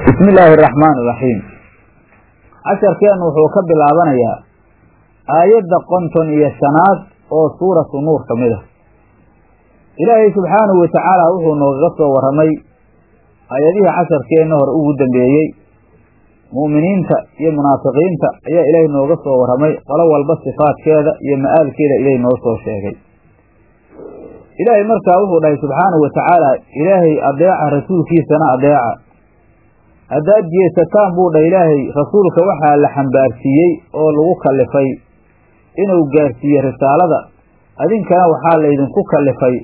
bismi illaahi araxmaan iraxiim casharkeennu wuxuu ka bilaabanayaa aayadda konton iyo shanaad oo suuratu nuur ka mid ah ilaahay subxaanahu watacaala wuxuu noogaga soo warramay aayadihii casharkeenna hore ugu dambeeyey mu'miniinta iyo munaafiqiinta ayaa ilaahay nooga soo warramay qolo walba sifaadkeeda iyo ma'aalkeeda ilaahay noo soo sheegay ilaahay markaa wuxuu dhahay subxaanahu watacaala ilaahay adeeca rasuulkiisana adeeca haddaad jeesataan buu dhah ilaahay rasuulka waxaa la xambaarsiiyey oo lagu kallifay inuu gaarsiiye risaalada adinkana waxaa laydinku kallifay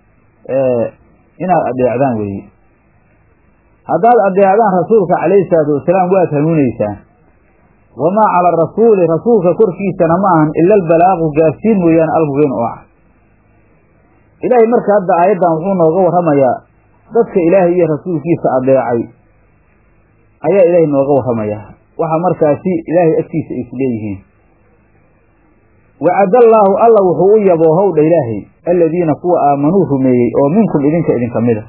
inaad adeecdaan weeye haddaad adeecdaan rasuulka calayhi salaatu wasalaam waad hanuuneysaan wamaa cala arasuuli rasuulka korkiisana ma ahan ila albalaaqu gaarsiin mooyaane almubiin oo ah ilaahay marka hadda aayaddan wuxuu nooga warramayaa dadka ilaahay iyo rasuulkiisa adeecay ayaa ilaahay nooga warramayaa waxa markaasi ilaahay agtiisa ay isleeyihiin wacadallaahu alla wuxuu u yaboohowdha ilaahay aladiina kuwa aamanuu rumeeyey oo minkum idinka idinka mid a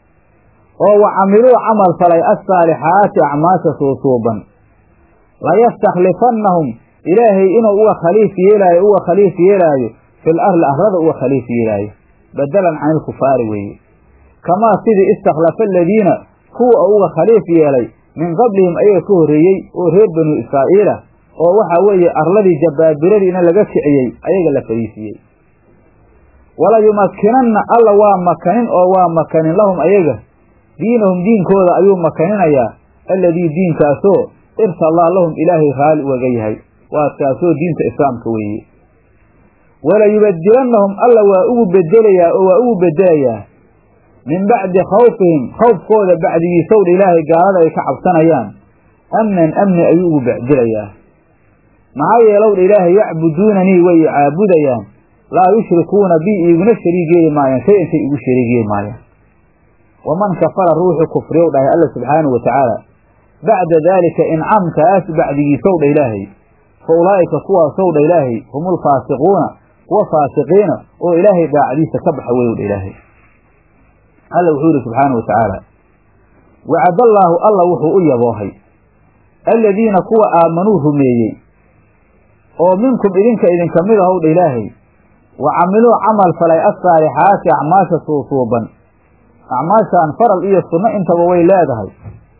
oo wa camiluu camal falay assaalixaati acmaasha suusuuban layastakhlifannahum ilaahay inuu uga khaliif yeelaayo uga khaliif yeelaayo fil arli arlada uga khaliif yeelaayo badalan cani ilkufaari weeye kamaa sidii istakhlafa aladiina kuwa uga khaliif yeelay min qablihim ayaga ka horreeyey oo reer banu israa'iila oo waxaa weeye arladii jabaabiradiina laga kiciyey ayaga la fariisiiyey walayumakkinanna alla waa makanin oo waa makanin lahum ayaga diinahum diinkooda ayuu makaninayaa alladii diinkaasoo irtalaa lahum ilaahay raali ugaga yahay waa kaasoo diinta islaamka weeye walayubadilannahum alla waa ugu bedelayaa oo waa ugu bedelayaa min bacdi khawfihim khawfkooda bacdigiisowdha ilaahay gaalada ay ka cabsanayaan amnan amni ayuu ugu bacdilayaa maxaa yeelowdha ilaahay yacbuduunanii way caabudayaan laa yushrikuuna bi iguna shariig yeeli maayaan shay intay igu shariig yeeli maayaan waman kafara ruuxu kufriyow dhahay alla subxaanahu watacaala bacda daalika incaamkaas bacdigiisowdha ilaahay fa ulaa'ika kuwaasowdha ilaahay humulfaasiquuna kuwa faasiqiina oo ilaahay daacadiisa ka baxa weyowdha ilaahay alla wuxuu yihi subxaanahu watacaala wacadallaahu alla wuxuu u yaboohay aladiina kuwa aamanuu rumeeyey oo minkum idinka idinka mid ahowdha ilaahay wa camiluu camal falay assaalixaati acmaasha suusuuban acmaashaan faral iyo sunno intaba way leedahay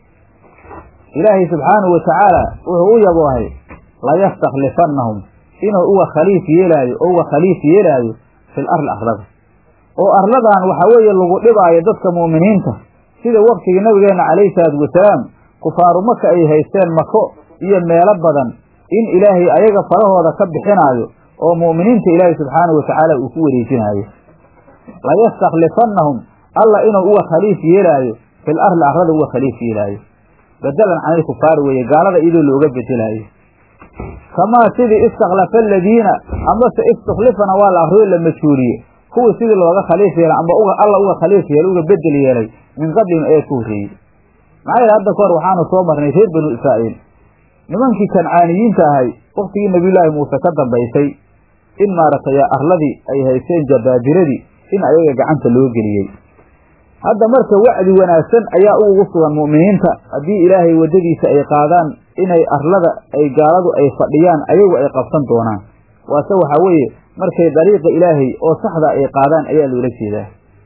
ilaahay subxaanahu watacaala wuxuu u yaboohay layastakhlifannahum inuu uga khaliif yeelaayo oo uga khaliif yeelaayo fil arli arlada oo arladan waxaa weeye lagu dhibaayo dadka mu'miniinta sida waktigii nabigeenna calayhi salaatu wasalaam kufaaru maka ay haysteen mako iyo meelo badan in ilaahay ayaga farahooda ka bixinaayo oo mu'miniinta ilaahay subxaanahu watacaala uu ku wareejinaayo layastakhlifannahum alla inuu uga khaliif yeelaayo fil arli arlada uga khaliif yeelaayo badalan cani ilkufaari weeye gaalada iyadoo looga bedelaayo kamaa sidii istakhlafa aladiina amase istukhlifana waa la akriyo la majhuuliye kuwii sidii looga khaliif yeelay amba uga alla uga khaliif yeelay uga bedel yeelay min qablihim ayaa ka horreeyey maxaa yeele hadda kahor waxaanu soo marnay reer banu israa'iil nimankii kancaaniyiinta ahay waktigii nabiyullaahi muuse ka dambaysay in maaragtay arladii ay haysteen jabaabiradii in ayaga gacanta loo geliyey hadda marka wacdi wanaagsan ayaa ugu sugan mu'miniinta haddii ilaahay waddadiisa ay qaadaan inay arlada ay gaaladu ay fadhiyaan ayagu ay qabsan doonaan waase waxaa weeye markay dariiqa ilaahay oo saxda ay qaadaan ayaa loola jeedaa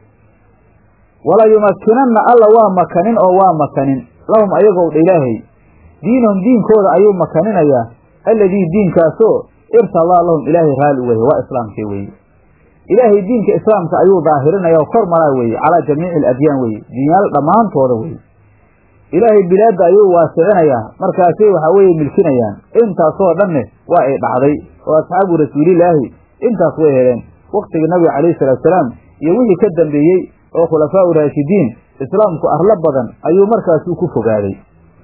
walayumakkinanna alla waa makanin oo waa makanin lahum ayagowdha ilaahay diinahum diinkooda ayuu makaninayaa alladii diinkaasoo irtalaa lahum ilaahay raali uga yahay waa islaamkii weeye ilaahay diinka islaamka ayuu daahirinaya oo kor maraa weeye calaa jamiici aladyaan weeye diinyaal dhammaantooda weeye ilaahay bilaadda ayuu waasicinayaa markaasay waxaa weeye milkinayaan intaasoo dhanne waa ay dhacday oo asxaabu rasuulilaahi intaas way heleen waktigii nabiga calayhi salaatusalaam iyo wixii ka dambeeyey oo khulafaa u raashidiin islaamku arlo badan ayuu markaasuu ku fogaaday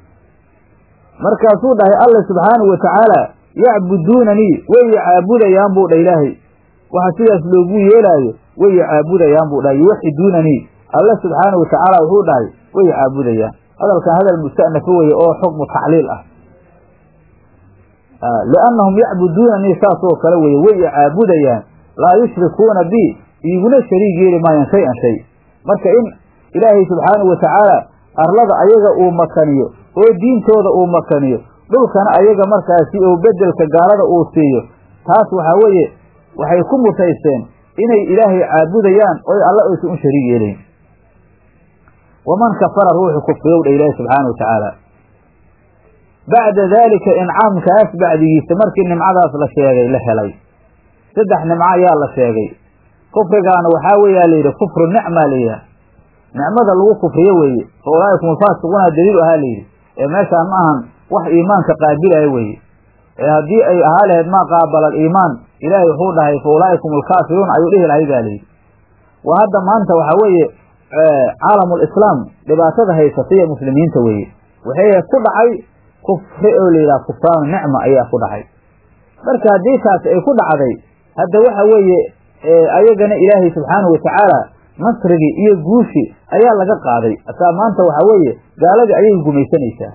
markaasuu dhahay alla subxaanahu watacaala yacbuduunanii way caabudayaan buu dha ilaahay waxa sidaas loogu yeelaayo way caabudayaan buu dhahay yuwaxiduunanii alla subxaanahu watacaala wuxuu dhahay way caabudayaan hadalkan hadal musta'nafa weye oo xukmu tacliil ah liannahum yacbuduunanii saasoo kale weye way caabudayaan laa yushrikuuna bi iguna shariig yeeli maayaan shay an shay marka in ilaahay subxaanahu watacaala arlada ayaga uu makaniyo oo diintooda uu makaniyo dhulkana ayaga markaasi uu bedelka gaalada uu siiyo taas waxaa weeye waxay ku mutaysteen inay ilaahay caabudayaan oy alla aysan u shariig yeelayn waman kafara ruuxu kufriyow dha ilaahi subxaana wa tacaala bacda daalika incaamkaas bacdigiisa markii nimcadaas la sheegay la helay saddex nimco ayaa la sheegay kufrigaana waxaa weeyaa layidhi kufru nicma layidhaha nicmada lagu kufriyo weeye fa ulaa'ikum alfaasiquuna daliil ahaa layidhi ee meeshaan ma ahan wax iimaanka qaabilaya weeye ee haddii ay ahaa lahayd maa qaabala aliimaan ilaahay wuxuu dhahay fa ulaa'ikum alkaafiruun ayuu dhihi lahay baa layidhi waa hadda maanta waxaa weeye caalamulislaam dhibaatada haysata iyo muslimiinta weeye waxay ku dhacay kufri oo layidhaha kufraanu nicma ayaa ku dhacay marka haddii taas ay ku dhacday hadda waxa weeye ayagana ilaahay subxaanahu watacaala nasrigii iyo guushii ayaa laga qaaday ataa maanta waxaa weeye gaaladii ayay gumaysanaysaa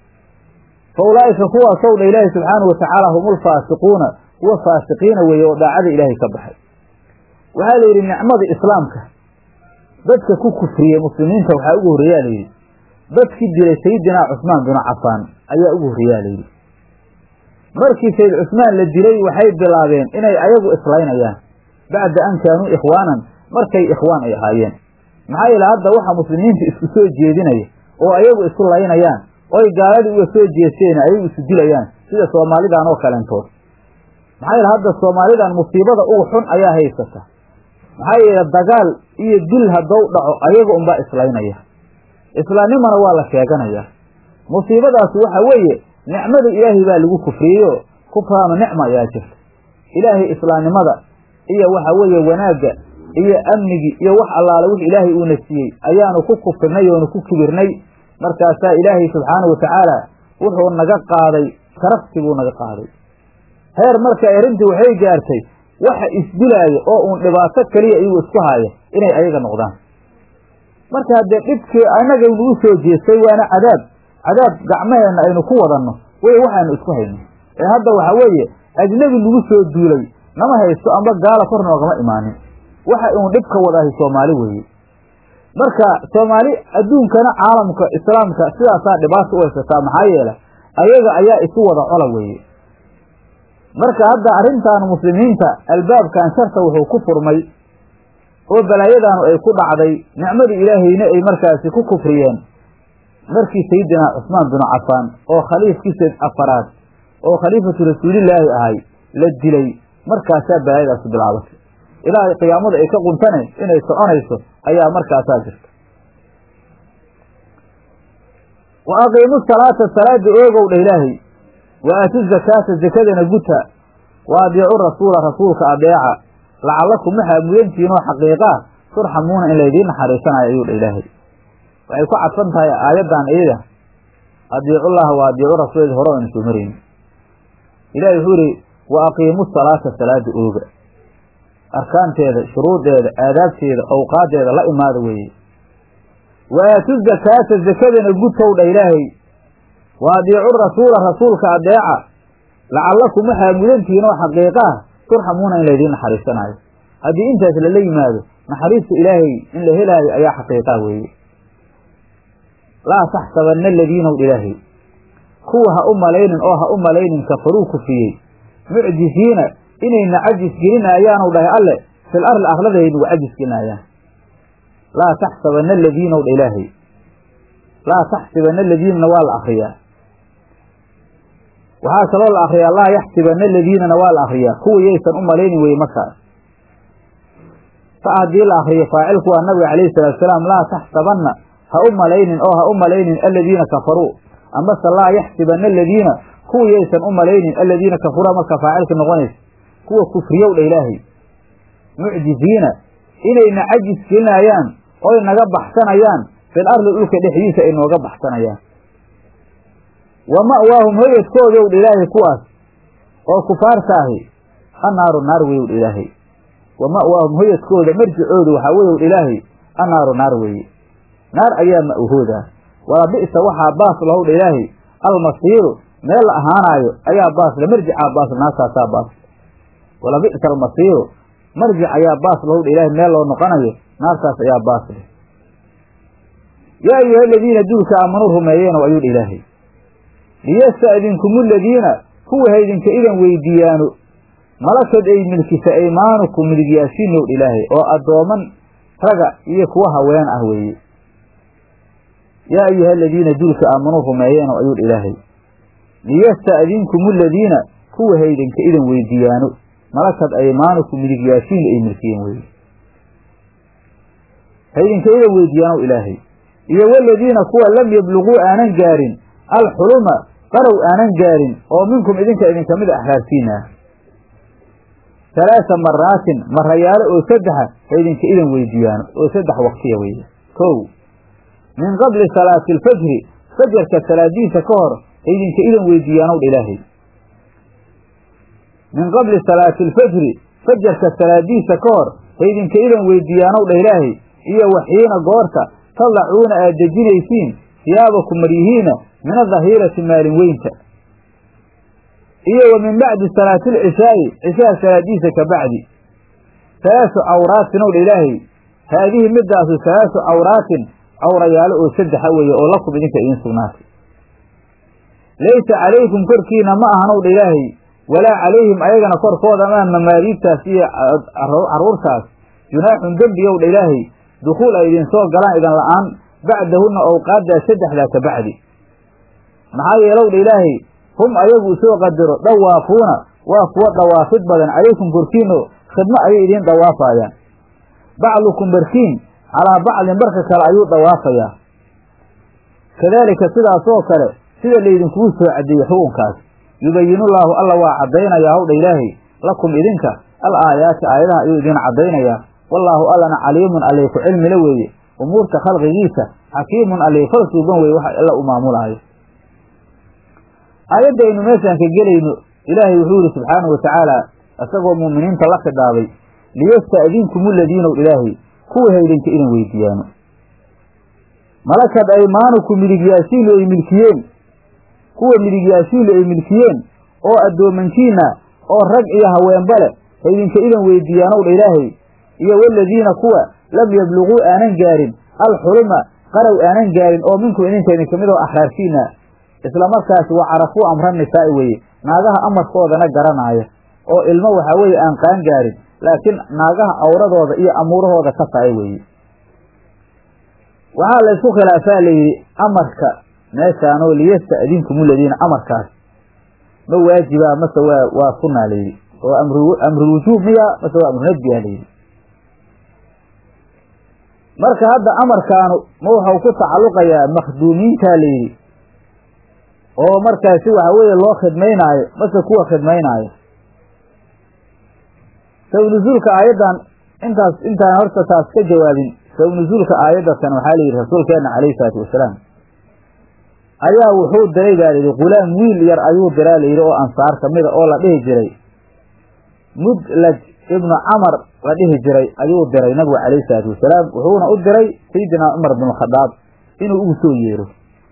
fa ulaa'ika kuwaasow dha ilaahi subxaanahu watacaala hum ulfaasiquuna kuwa faasiqiina weeye oo daacada ilaahay ka baxay waxaa la yidhi nicmada islaamka dadka ku kufriyey muslimiinta waxaa ugu horreeyaa layidhi dadkii dilay sayidinaa cusmaan binu cafaan ayaa ugu horreeyaa layidhi markii sayid cusmaan la dilay waxay bilaabeen inay ayagu islaynayaan bacda an kaanuu ikhwaanan markay ikhwaan ay ahaayeen maxaa yeele hadda waxa muslimiinta isku soo jeedinaya oo ayagu isu laynayaan oy gaaladii uga soo jeesteen ayagu isu dilayaan sida soomaalidan oo kaleentood maxaa yeele hadda soomaalidan musiibada ugu xun ayaa haysata maxaa yeele dagaal iyo dil haddou dhaco ayaga unbaa islaynaya islaamnimana waa la sheeganayaa musiibadaas waxa weeye nicmada ilaahay baa lagu kufriyeyo kufraanu nicma ayaa jirta ilaahay islaamnimada iyo waxa weeye wanaagga iyo amnigii iyo wax allaale wix ilaahay uuna siiyey ayaanu ku kufrinay oonu ku kibirnay markaasaa ilaahay subxaanahu watacaala wuxuu naga qaaday sharaftii buu naga qaaday heer marka arrintii waxay gaartay waxa isdilaaya oo uun dhibaato keliya iyagu isku haaya inay ayaga noqdaan marka haddee dhibkii annaga nagu soo jeestay waana cadaab cadaab gacmaheenna aynu ku wadanno wey waxaanu isku hayno ee hadda waxa weeye ajnebi nagu soo duulay nama haysto amba gaala kor noogama imaanin waxa uun dhibka wadaahi soomaali weeye marka soomaali adduunkana caalamka islaamka sidaasaa dhibaata u haysataa maxaa yeele ayaga ayaa isu wada cola weeye marka hadda arrintan muslimiinta albaabkan sharta wuxuu ku furmay oo balaayadaanu ay ku dhacday nicmadii ilaahayna ay markaasi ku kufriyeen markii sayidinaa cusmaan binu cafaan oo khaliifkiisa afaraad oo khaliifatu rasuulillaahi ahay la dilay markaasaa balaayadaasi bilaabatay ilaahay qiyaamada ay ka quntane inay soconayso ayaa markaasaa jirta wa aqiimu salaata salaada oogow dha ilaahay wa aatu zakaata zakadana guta wa adiicu rasuula rasuulka adeeca lacallakum waxaa mudantihiinoo xaqiiqaa turxamuuna in laydiin naxariisanayo ayuu dha ilaahay waxay ku cadfan tahay aayaddan iyada adiicullaha wa adiicu rasuul hore aynu soo marayni ilahi wuxuu yihi wa aqiimu salaata salaada ooga arkaanteeda shuruudeeda aadaabteeda awqaadeeda la imaada weeye wa aatu zakaata zakadana gutow dha ilaahay wa adiicu rasuula rasuulka adeeca lacallakum waxaa mudantihiin oo xaqiiqaah turxamuuna in laydiin naxariisanaayo haddii intaas lala yimaado naxariista ilaahay in la helaayo ayaa xaqiiqaa weeye laa taxsabanna aladiinaw ilaahay kuwa ha u malaynin oo ha u malaynin kafaruu kufriyey mucjisiina inayna cajis gelinayaanu dhahay alle fil arli arladahay nagu cajis gelinaayaan laa taxsabanna aladiinaw dha ilaahay laa taxsibanna aladiinana waa la akriyaa waxaa kaloo la akriyaa laa yaxsibanna aladiinana waa la akriyaa kuwa yaysan u malaynin weye markaas fa haddii la akriyo faacilku waa nabiga calayhi salaatu salaam laa taxsabanna ha u malaynin oo ha u malaynin aladiina kafaruu amase laa yaxsibanna aladiina kuwa yaysan u malaynin aladiina kafaruu marka faacilka noqonaysa kuwa kufriyow dha ilaahay mucjiziina inayna cajis gelinayaan oy naga baxsanayaan fil arli dhulka dhexdiisa ay nooga baxsanayaan wa ma'waahum hoyadkoodow dha ilaahay kuwaas oo kufaartaahi annaaru naar weyow dha ilaahay wa ma'waahum hoyadkooda marjicooda waxaa weyow dha ilaahay annaaru naar weeye naar ayaa ma'wahoodaa wala bi'sa waxaa baas lahow dha ilaahay almasiiru meel la ahaanaayo ayaa baasle marjicaa baasle naartaasaa baasle wala bi'sa almasiiru marjic ayaa baas lahow dha ilaahay meel loo noqonayo naartaas ayaa baasle yaa ayuha aladiina duulka aamanuu rumeeyeenow ayuu dha ilaahay liyasta'dinkum aladiina kuwa haydinka idan weydiiyaano malakad ay milkisa aymaanukum midigyaashiinow dha ilaahay oo addooman raga iyo kuwa haween ah weeye yaa ayuha aladiina duulka aamanuu rumeeyeenow ayuu dha ilaahay liyasta'dinkum aladiina kuwa haydinka idan weydiiyaano malakad aymaanukum midigyaashiin ay milkiyeen weye haydinka idan weydiiyaanow ilaahay iyo waladiina kuwa lam yabluguu aanan gaarin alxuluma qarow aanan gaarin oo minkum idinka idinka mid axraarsiina halaasa maraatin marayaalo oo saddexa haydinka idan weydiiyaano oo saddex waktiya weeye kow min qabli salaati alfajri fajarka salaadiisa ka hor haydinka idan weydiiyaanow dha ilaahay min qabli salaati alfajri fajarka salaadiisa ka hor haydinka idan weydiiyaanow dha ilaahay iyo waxiina goorta tadacuuna aad dejinaysiin siyaabakum maryihiina min adahirati maalin weynta iyo wa min bacdi salaati alcishaa'i cishaha salaadiisa ka bacdi halaasu cawraatin ow dha ilaahay haadihi midaasu halaasu cawraatin cawrayaalo oo saddexa weeye oo lakum idinka idiin sugnaatay laysa calaykum korkiina ma ahanow dha ilaahay walaa calayhim ayagana korkooda maa mamaadiibtaas iyo carruurtaas junaaxun dembiyow dha ilaahay dukhuul ay idinsoo galaan idan la'aan bacdahunna owqaaddaa saddexdaa ka bacdi maxaa yeelow dha ilaahay hum ayagu usoo qadaro dhawaafuuna waa kuwa dhawaafid badan calaykum korkiino khidmo ayay idiin dhawaafaayaan bacdukum barkiin calaa bacdin barka kale ayuu dhawaafayaa kadaalika sidaasoo kale sida laydinkugu soo caddeeyey xukunkaas yubayinullaahu alla waa caddaynayaa howdha ilaahay lakum idinka al aayaati aayadaha ayuu idiin caddaynayaa wallaahu allana caliimun allay ku cilmila weeye umuurta khalqigiisa xakiimun allay fal suuban weye waxa alla u maamulaayo aayadda aynu meeshaan ka gelayno ilaahay wuxuu yihi subxaanahu watacaala isagoo muuminiinta la khidhaabay liyasta'dinkum aladiinow ilaahay kuwa haydinka idan weydiiyaano malakad aymaanukum midigyaashiinlu ay milkiyeen kuwa midigyaashiinlu ay milkiyeen oo addoomankiina oo rag iyo haweenba leh haydinka idan weydiiyaanow dha ilaahay iyo waladiina kuwa lam yabluguu aanan gaarin alxuluma qarow aanan gaarin oo minkum idinka idinka mid oo axraarsiina isla markaasi waa carafuu amra nisaa'i weeye naagaha amarkoodana garanaaya oo ilmo waxaa weeye aan qaan gaarin laakiin naagaha awradooda iyo amuurahooda ka tahay weeye waxaa laysku khilaafaa layidhi amarka meeshaanoo liyasta'dinkum aladiina amarkaas ma waajibaa mase waa waa sunaa layidhi oo amru amrulwujuub miya mase waa amrunadbiya layidhi marka hadda amarkaanu ma waxau ku tacalluqayaa makhduumiintaa layidhi oo markaasi waxa weeye loo khidmaynaayo mase kuwa khidmaynaayo sabnuzuulka aayaddan intaas intaan horta taas ka jawaabin sabnuzuulka aayaddatan waxaa layidhi rasuulkeenna calayhi salaatu wasalaam ayaa wuxuu diray baa layidhi ghulaam wiil yar ayuu diraa layidhi oo ansaar kamida oo la dhihi jiray mudlaj ibnu camar la dhihi jiray ayuu diray nabigu calayhi salaatu wasalaam wuxuuna u diray sayidina cumar bin khadaab inuu ugu soo yeero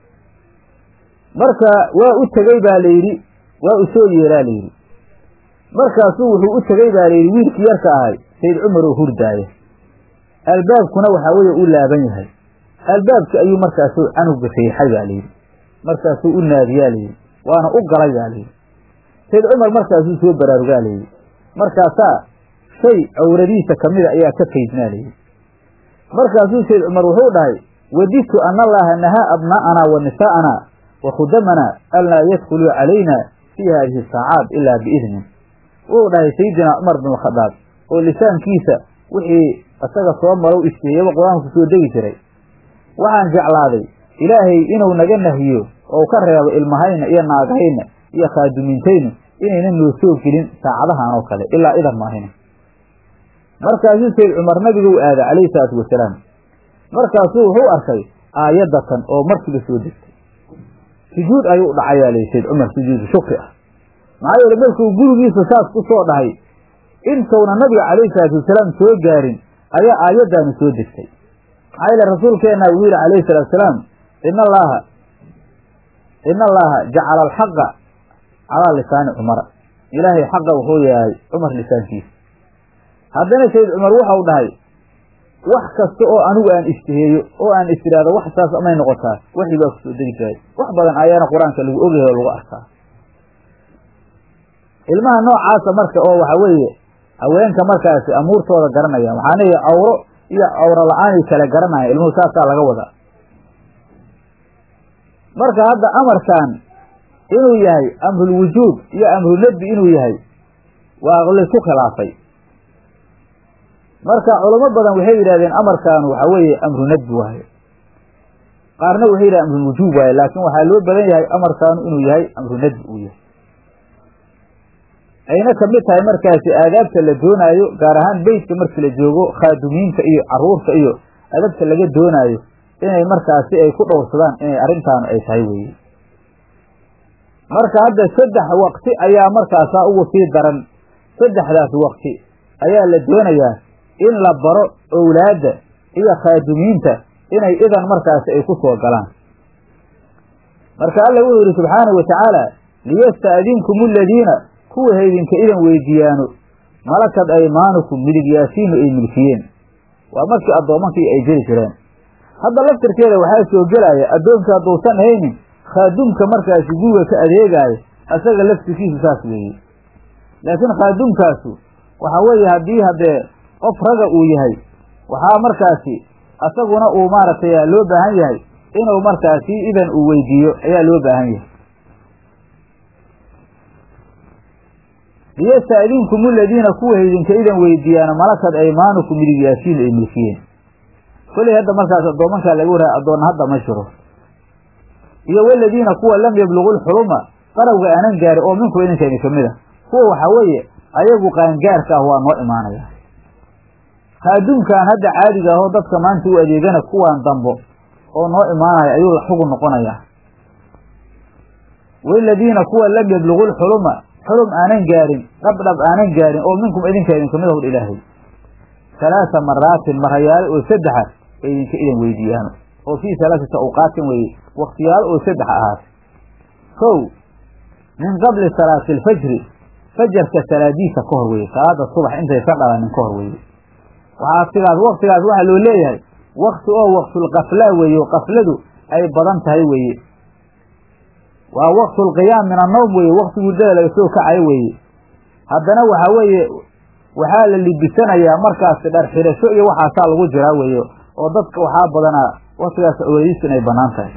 marka waa u tegey baa layidhi waa u soo yeeraa layidhi markaasuu wuxuu u tegey baa layidhi wiilkii yarka ahay sayid cumar oo hurdaaya albaabkuna waxaa weeye u laaban yahay albaabki ayuu markaasu canuga riixay baa layidhi markaasuu u naadiyaa layidhi waana u galay baa layidhi sayid cumar markaasuu soo baraarugaa layidhi markaasaa shay cawradiisa kamida ayaa ka faydnaa layidhi markaasuu sayid cumar wuxuu dhahay wadidtu ana allaha nahaa abnaa'anaa wa nisaa'anaa wa khudamanaa anlaa yadkhuluu calayna fii haadihi saacaat ilaa biidnin wuxuu dhahay sayidina cumar bin khadaab oo lisaankiisa wixii isaga soo marow iskeeyaba qur-aanku soo degi jiray waxaan jeclaaday ilaahay inuu naga nahiyo oo ka reebo ilmahayna iyo naagahayna iyo khaadumiintayna inayna noo soo gelin saacadahan oo kale ilaa idan maahina markaasuu sayid cumar nabigu u aaday calayhi salaatu wasalaam markaasuu wuxuu arkay aayaddatan oo markiiba soo degtay sujuud ayuu dhacayaa lay sayid cumar sujuudu shukri ah maxaa yeele markuu gurigiisa saas ku soo dhahay intuuna nabiga calayhi salaatu wasalaam soo gaarin ayaa aayaddaanu soo degtay maxaa yeele rasuulkeenna wuxuu yihi calayhi salatu wasalaam ina allaaha ina allaaha jacala alxaqa calaa lisaani cumara ilaahay xaqa wuxuu yahay cumar lisaankiisa haddana sayid cumar waxau dhahay wax kasta oo anigu aan ishtiheeyo oo aan istiraado wax saas amay noqotaa waxii baa kusoo degi jiray wax badan ayaana qur-aanka lagu ogyahay oo lagu arkaa ilmaha noocaasa marka oo waxa weeye haweenka markaasi amuurtooda garanaya waxaa leeya cawro iyo cawro la-aanay kala garanaya ilmuhu saasaa laga wadaa marka hadda amarkan inuu yahay amrulwujuub iyo amrunadbi inuu yahay waa laysku khilaafay marka culamo badan waxay yidhahdeen amarkan waxa weeye amru nadbi waaye qaarna waxay yidhahdeen amrulwujuub waaye laakiin waxaa loo badan yahay amarkaanu inuu yahay amru nadbi uu yahay ayna kamid tahay markaasi aadaabta la doonaayo gaar ahaan beytka markii la joogo khaadumiinta iyo caruurta iyo adabta laga doonaayo inay markaasi ay ku dhowrsadaan inay arrintaanu ay tahay weeye marka hadda saddex waqti ayaa markaasaa ugu sii daran saddexdaas waqti ayaa la doonayaa in la baro owlaadda iyo khaadumiinta inay idan markaasi ay ku soo galaan marka alla wuxuu yidhi subxaanahu wa tacaala liyasta'dinkum aladiina kuwa haydinka idan weydiiyaano malakad aymaanukum midigyaasiinu ay milkiyeen waa markii addoomankii ay jiri jireen hadda laftirkeeda waxaa soo gelaya addoonka hadduusan haynin khaadumka markaasi guriga ka adeegaayo asaga laftirkiisu saas weeye laakiin khaadumkaasu waxa weeye haddii haddee qof raga uu yahay waxaa markaasi asaguna uu maaragtay loo baahan yahay inuu markaasi idan uu weydiiyo ayaa loo baahan yahay liyasta'dinkum aladiina kuwa haydinka idan weydiiyaano malakad aymaanukum midigyaasiin ay milkiyeen koley hadda markaas addoomankaa laga waraya addoonna hadda ma jiro iyo waladiina kuwa lam yablugu lxuluma qarowga aanan gaarin oo minkum idinkayni kamid a kuwa waxaa weeye ayagu qaangaarka ah waa noo imaanaya khaadumkan hadda caadiga ahoo dadka maanta u adeegana kuwaan dambo oo noo imaanaya ayuu la xugun noqonayaa waladiina kuwa lam yablugu lxuluma xulum aanan gaarin dhabdhab aanan gaarin oo minkum idinka idin kamid ahur ilaahay halaasa maraatin marayaalo oo saddexa ay idinka idan weydiiyaano oo fii halaasati awqaatin weeye waktiyaalo oo saddex ahaat kow min qabli salaati alfajri fajarka salaadiisa ka hor weye salaada subax intaysan dhalanin ka hor weye waxaa sigaas waktigaas waxaa loo leeyahay wakti oo waktulkafla weeye oo kafladu ay badan tahay weeye waa waktulqiyaam min annawm weeye wakti hurdada laga soo kacayo weeye haddana waxaa weeye waxaa la libisanayaa markaasi dhar xirasho iyo waxaasaa lagu jiraa weeye oo dadka waxaa badanaa waktigaas ogeediis inay bannaan tahay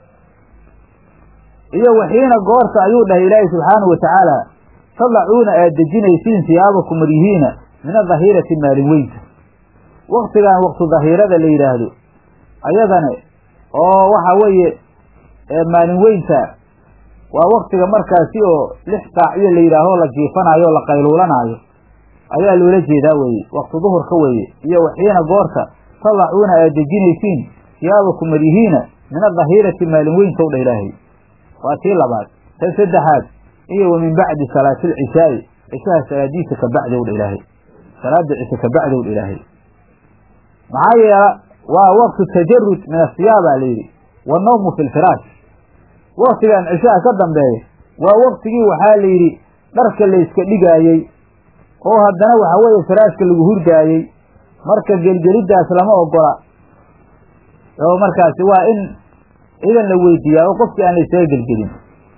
iyo waxiina goorta ayuu dhahay ilaahi subxaanahu watacaala tadacuuna aad dejinaysiin siyaabakum maryihiina min adahirati maalin weynta waktigan waktu dahiirada la yidhaahdo ayadane oo waxa weeye maalin weynta waa waktiga markaasi oo lix saaciyo la yidhaaho la jiifanaayo o la qayluulanaayo ayaa loola jeedaa weeye wakti duhurka weeye iyo waxiina goorta tadacuuna aad dejinaysiin siyaabakum maryihiina min adahirati maalin weynta u dha ilaahay waa tii labaad tan saddexaad iyo wa min bacdi salaati alcishaai cishaha salaadiisa ka bacdi ow dha ilaahay salaada cishe ka bacdi ow dha ilaahay maxaa yeela waa waktu tajarud min asiyaa baa layidhi wanawmu fi lfiraash waktigan cishaha ka dambeeya waa waktigii waxaa la yidhi dharka layska dhigaayey oo haddana waxa weeye firaashka lagu hurdaayey marka gelgeliddaas lama ogola oo markaasi waa in idan la weydiiyaa oo qofkii aan la isaga gelgelin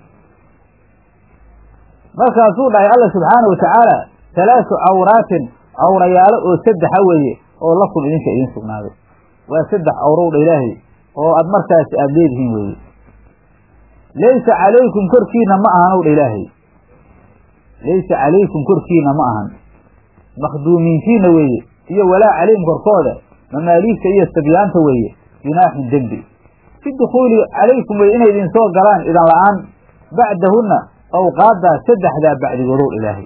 markaasuu dhahay alla subxaanahu watacaala halaasu cawraatin cawrayaalo oo saddexa weeye oo lakum idinka idin sugnaaday waa saddex cawrow dha ilaahay oo aad markaasi aada leedihiin weeye laysa calaykum korkiina ma ahan ow dha ilaahay laysa calaykum korkiina ma ahan makhduumiintiina weeye iyo walaa calayhim korkooda mamaaliigta iyo sabyaanta weeye junaaxun dembi fi dukhuuli calaykum weye inay idin soo galaan idan la-aan bacdahunna awqaaddaa saddexdaa bacdigoodow ilaahay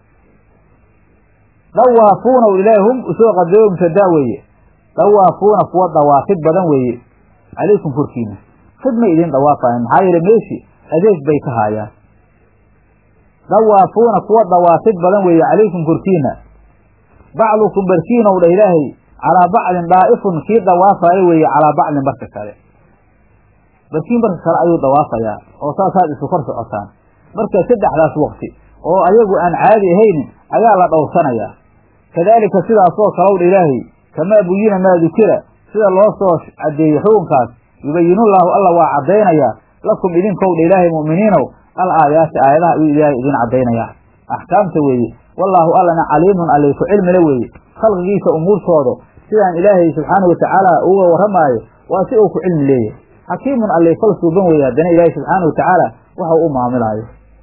dawaafuuna ilaahay hum usoo qadooyo mubtadaa weeye dawaafuuna kuwa dawaafid badan weeye calaykum korkiina khidmay idin dhawaafayan maxaa yeele meeshi adeeg bay ka haayaan dawaafuuna kuwa dawaafid badan weeye calaykum korkiina bacdukum barkiinow dha ilaahay calaa bacdin daa'ifun kii dawaafayo weeye calaa bacdin barka kale barkiin barka kale ayuu dawaafayaa oo saasaad isu kor socotaan marka saddexdaas wakti oo ayagu aan caadi ahaynin ayaa la dhowrsanayaa kadaalika sidaasoo kalow dha ilaahay kamaa buyina maa dukira sida loo soo caddeeyey xukunkaas yubayinullaahu alla waa caddaynayaa lakum idinkowdha ilaahay mu'miniinow al aayaati aayadaha ayuu ilaahay idin caddaynayaa axkaamta weeye wallaahu allana caliimun allay ku cilmila weeye khalqigiisa umuurtooda sidaan ilaahay subxaanahu watacaala uga warramaayo waa si uu ku cilmi leeyahay xakiimun allay fal suuban weeye haddana ilaahay subxaanahu watacaala waxau u maamilaayo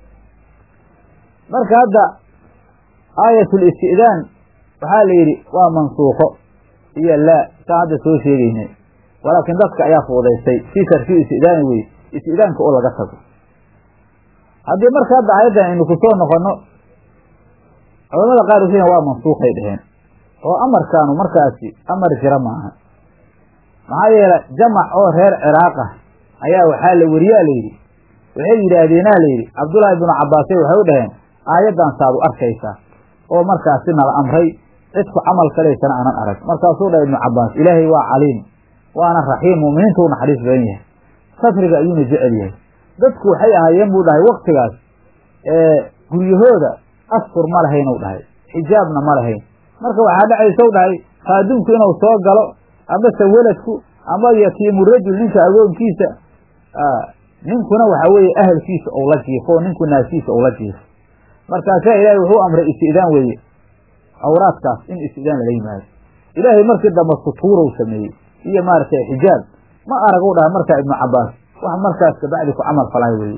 marka hadda aayatul isti'daan waxaa la yidhi waa mansuuqo iyo laa saa hadda soo sheegaynay walaakiin dadka ayaa fuudaystay fii tarkii isti'daani weye isti'daanka oo laga tago haddii marka hadda aayaddan aynu ku soo noqonno culamada qaar waxay waa mansuuqay dheheen oo amarkaanu markaasi amar jira maaha maxaa yeele jamac oo reer ciraaq ah ayaa waxaa la weriyaa layidhi waxay yidhaahdeenaa layidhi cabdullaahi binu cabbaasay waxay u dhaheen aayaddan saad u arkaysaa oo markaasi nala amray cid ku camal falaysana aanan arag markaasuu dhahay ibnu cabbaas ilaahay waa caliim waana raxiim mu'miniintu u naxariis badan yahay safriga ayuuna jecel yahay dadku waxay ahaayeen buu dhahay waktigaas guryahooda astur ma lahaynuu dhahay xijaabna ma lahayn marka waxaa dhacaysa u dhahay khaadumku inuu soo galo amase weladku ama yatiimu rajul ninka agoonkiisa ninkuna waxa weeye ahalkiisa ou la jiifo ninku naasiisa ou la jiifo markaasaa ilaahay wuxuu amray isti'daan weeye awraadkaas in isti'daan lala yimaado ilaahay markii dambe sutuurow sameeyey iyo maaragtay xijaab ma arag u dhahay markaa ibnu cabbaas wax markaas kabacdi ku camal falay weeye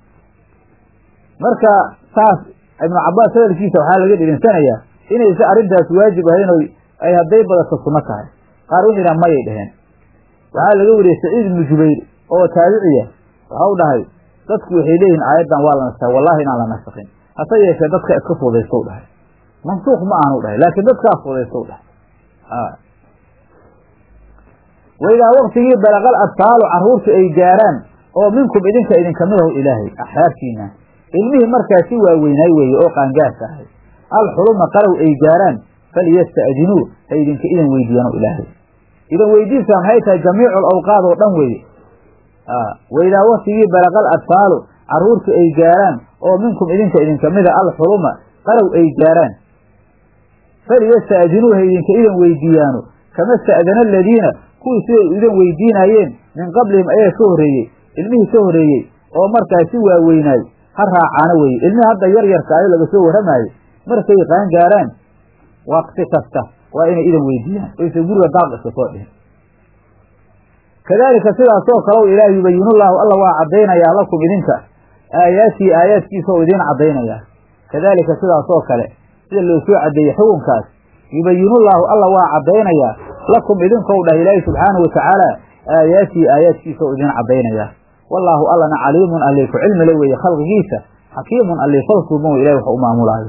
marka saas ibnu cabbaas hadalkiisa waxaa laga dhirinsanayaa inaysa arrintaas waajib ahayn o ay hadday badato sunno tahay qaar wuxuu yidhaha mayay dheheen waxaa laga weriyey saciid ibnu jubayr oo taabiciya waxa u dhahay dadku waxay leeyihin aayaddan waa la nasahay wallahi inaan la nasakin hase yeeshee dadka iska fuudaystow dhahay mansuuq ma aanu dhahay laakiin dadkaa fuudaystow dhahay waidaa waktigii balaqal adfaalu carruurtu ay gaaraan oo minkum idinka idinka midahu ilaahay axraartiina ilmihii markaa si waaweynaay weeye oo qaangaarka ahay alxuluma qalow ay gaaraan falyasta'dinuu ha idinka idan weydiiyaano ilaahay idan weydiinsa maxay tahay jamiicu alawqaad oo dhan weeye waidaa waktigii balaqal adfaalu carruurtu ay gaaraan oo minkum idinka idinka mida alxuluma qalow ay gaaraan falyasta'dinuu ha idinka idan weydiiyaano kama sta'dana aladiina kuwii siday idan weydiinaayeen min qablihim ayaa ka horreeyey ilmihii ka horreeyey oo markaa si waaweynaay ha raacaano weye ilmihii hadda yar yarka ayo laga soo warramaayo markay qaan gaaraan waqti kasta waa inay idan weydiiyaan oysa guriga daaq iska soo dhihin kadaalika sidaasoo kalow ilaah yubayinullaahu alla waa caddaynayaa lakum idinka aayaatihi aayaadkiisa oo idiin caddaynayaa kadaalika sidaasoo kale sida loo soo caddeeyey xukunkaas yubayinullaahu alla waa caddaynayaa lakum idinkou dhah ilaahi subxaanahu watacaala aayaatihi aayaadkiisa oo idiin caddaynayaa wallaahu allana caliimun allay ku cilmile weeye khalqigiisa xakiimun allay falsuuban wey ilahi wax u maamulaayo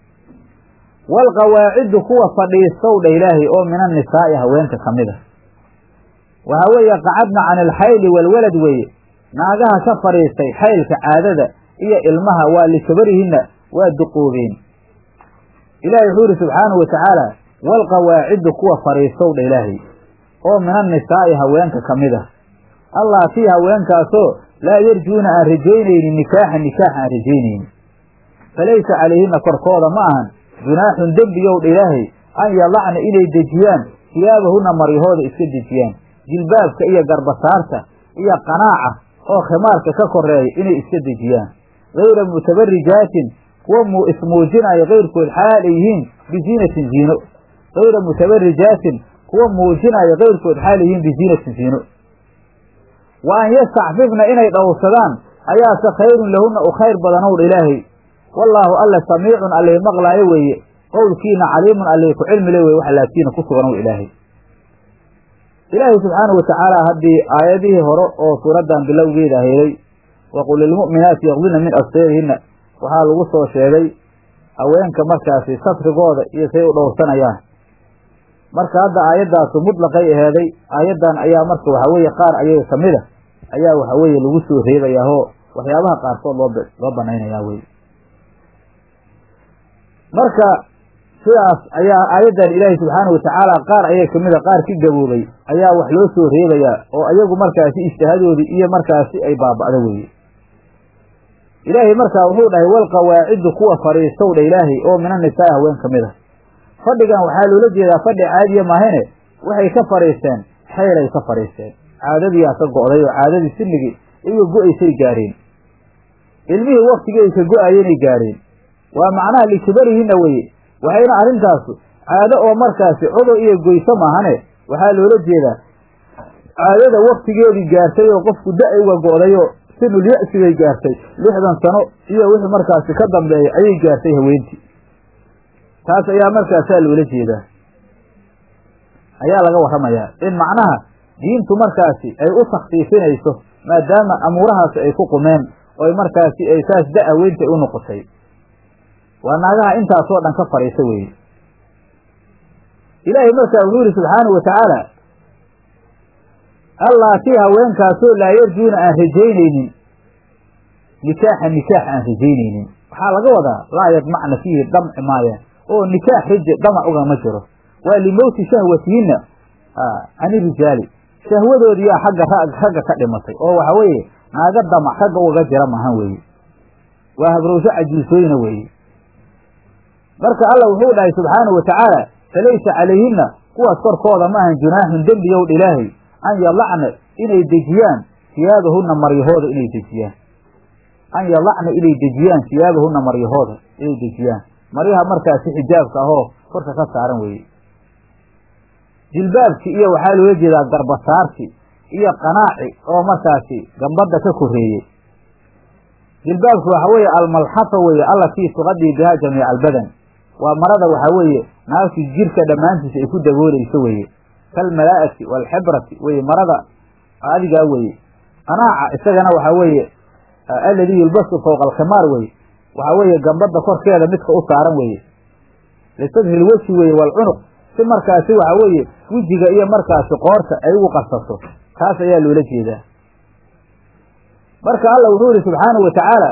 waalqawaacidu kuwa fadhiistow dha ilaahay oo min annisaa'i haweenka ka mid a waxaa weeye qacadna can ilxayli waalwalad weeye naagaha ka fadhiistay xaylka caadada iyo ilmaha waa likabarihinna waa duqoobeen ilaahay wuxuu yidhi subxaanahu watacaala waalqawaacidu kuwa fadhiistow dha ilaahay oo min annisaa'i haweenka ka mid ah allaatii haweenkaasoo laa yarjuuna aan rajaynaynin nikaaxan nikaax aan rajaynaynin falaysa calayhina korkooda ma ahan junaaxun dembiyow dha ilaahay an yadacna inay dejiyaan siyaabahunna maryahooda iska dejiyaan jilbaabka iyo garbasaarta iyo qanaaca oo khimaarka ka koreeya inay iska dejiyaan gayra mutabarijaatin kuwa mu ismuujinaya kayrkood xaal ay yihiin biziinatin ziino gayra mutabarijaatin kuwa muujinaya kayrkood xaal ay yihiin biziinatin ziino wa an yastacfifna inay dhowrsadaan ayaase khayrun lahunna u khayr badanow dha ilaahay wallaahu alle samiicun allay maqlaayo weeye qowlkiina caliimun allay ku cilmile weye wax laabtiina ku suganow ilaahay ilaahay subxaanahu watacaala haddii aayadihii hore oo suuraddan bilowgeeda helay waqul lilmu'minaati yaqdina min abseerihinna waxaa lagu soo sheegay haweenka markaasi safrigooda iyo say u dhowrsanayaan marka hadda aayaddaasu mutlaqay aheeday aayaddan ayaa marka waxaa weeye qaar ayaga ka mid a ayaa waxa weeye lagu soo reebayaahoo waxyaabaha qaarkood loo loo banaynayaa weye marka sidaas ayaa aayaddan ilaahay subxaanahu watacaala qaar ayaga kamid a qaar ki gaboobay ayaa wax loo soo reebayaa oo ayagu markaasi ijtihadoodii iyo markaasi ay baaba'do weeye ilaahay markaa wuxuu dhahay walqawaacidu kuwa fadhiistow dha ilaahay oo min annisaai haween ka mid a fadhigan waxaa loola jeedaa fadhi caadiya maahane waxay ka fadhiisteen xeylay ka fadhiisteen caadadiyaa ka go'day oo caadadii sinigii iyago go-aysay gaareen ilmihii waktigii ay ka go-ayenay gaareen waa macnaha likibarihinna weye waxayna arrintaasu caado oo markaasi cudur iyo goyso maahane waxaa loola jeedaa caadada waktigeedii gaartay oo qofku da- uga go'dayoo sinul ya-si bay gaartay lixdan sano iyo wixii markaasi ka dambeeya ayay gaartay haweentii taas ayaa markaasaa loola jeedaa ayaa laga warramayaa in macnaha diintu markaasi ay u takhfiifinayso maadaama amuurahaasi ay ku qumeen oy markaasi ay saas da- haweentay u noqotay waa naagaha intaasoo dhan ka fadhiisa weeye ilaahay markaa wuxuu yihi subxaanahu watacaala allaatii haweenkaasoo laa yarjuuna aan rajaynaynin nikaaxa nikaax aan rajaynaynin waxaa laga wadaa laa yadmacna fiihi damci maayaan oo nikaax raja damac ugama jiro waa limowti shahwatihinna cani rijaali shahwadoodiyaa xagga ragga ka dhimatay oo waxa weeye naaga damac ragga ugaga jira maahan weeye waa habrowsho cajiisooyna weeye marka alla wuxuu dhahay subxaanahu watacaala falaysa calayhinna kuwaas korkooda maahan junaaxun dembiyow dha ilaahay an yadacna inay dejiyaan siyaabahunna maryahooda inay dejiyaan an yadacna inay dejiyaan siyaabahunna maryahooda inay dejiyaan maryaha markaasi xijaabka ahoo korka ka saaran weeye jilbaabki iyo waxaa loola jeedaa garbasaarki iyo qanaaci oo markaasi gambadda ka koreeyey jilbaabku waxa weeye almalxafa weeye allatii tuqadii bihaa jamiica albadan waa marada waxaa weeye naagti jirka dhammaantiisa ay ku daboolayso weeye kalmalaa'ati waalxibrati weye marada adigaa weeye qanaaca isagana waxaa weeye alladii yulbasu fowqa alkhimaar weye waxaa weeye gambadda korkeeda midka u saaran weeye lisadri lweji weeye waalcunuq si markaasi waxa weeye wejiga iyo markaasi qoorta ay ugu qarsato taas ayaa loola jeedaa marka alla wuxuu yihi subxaanahu watacaala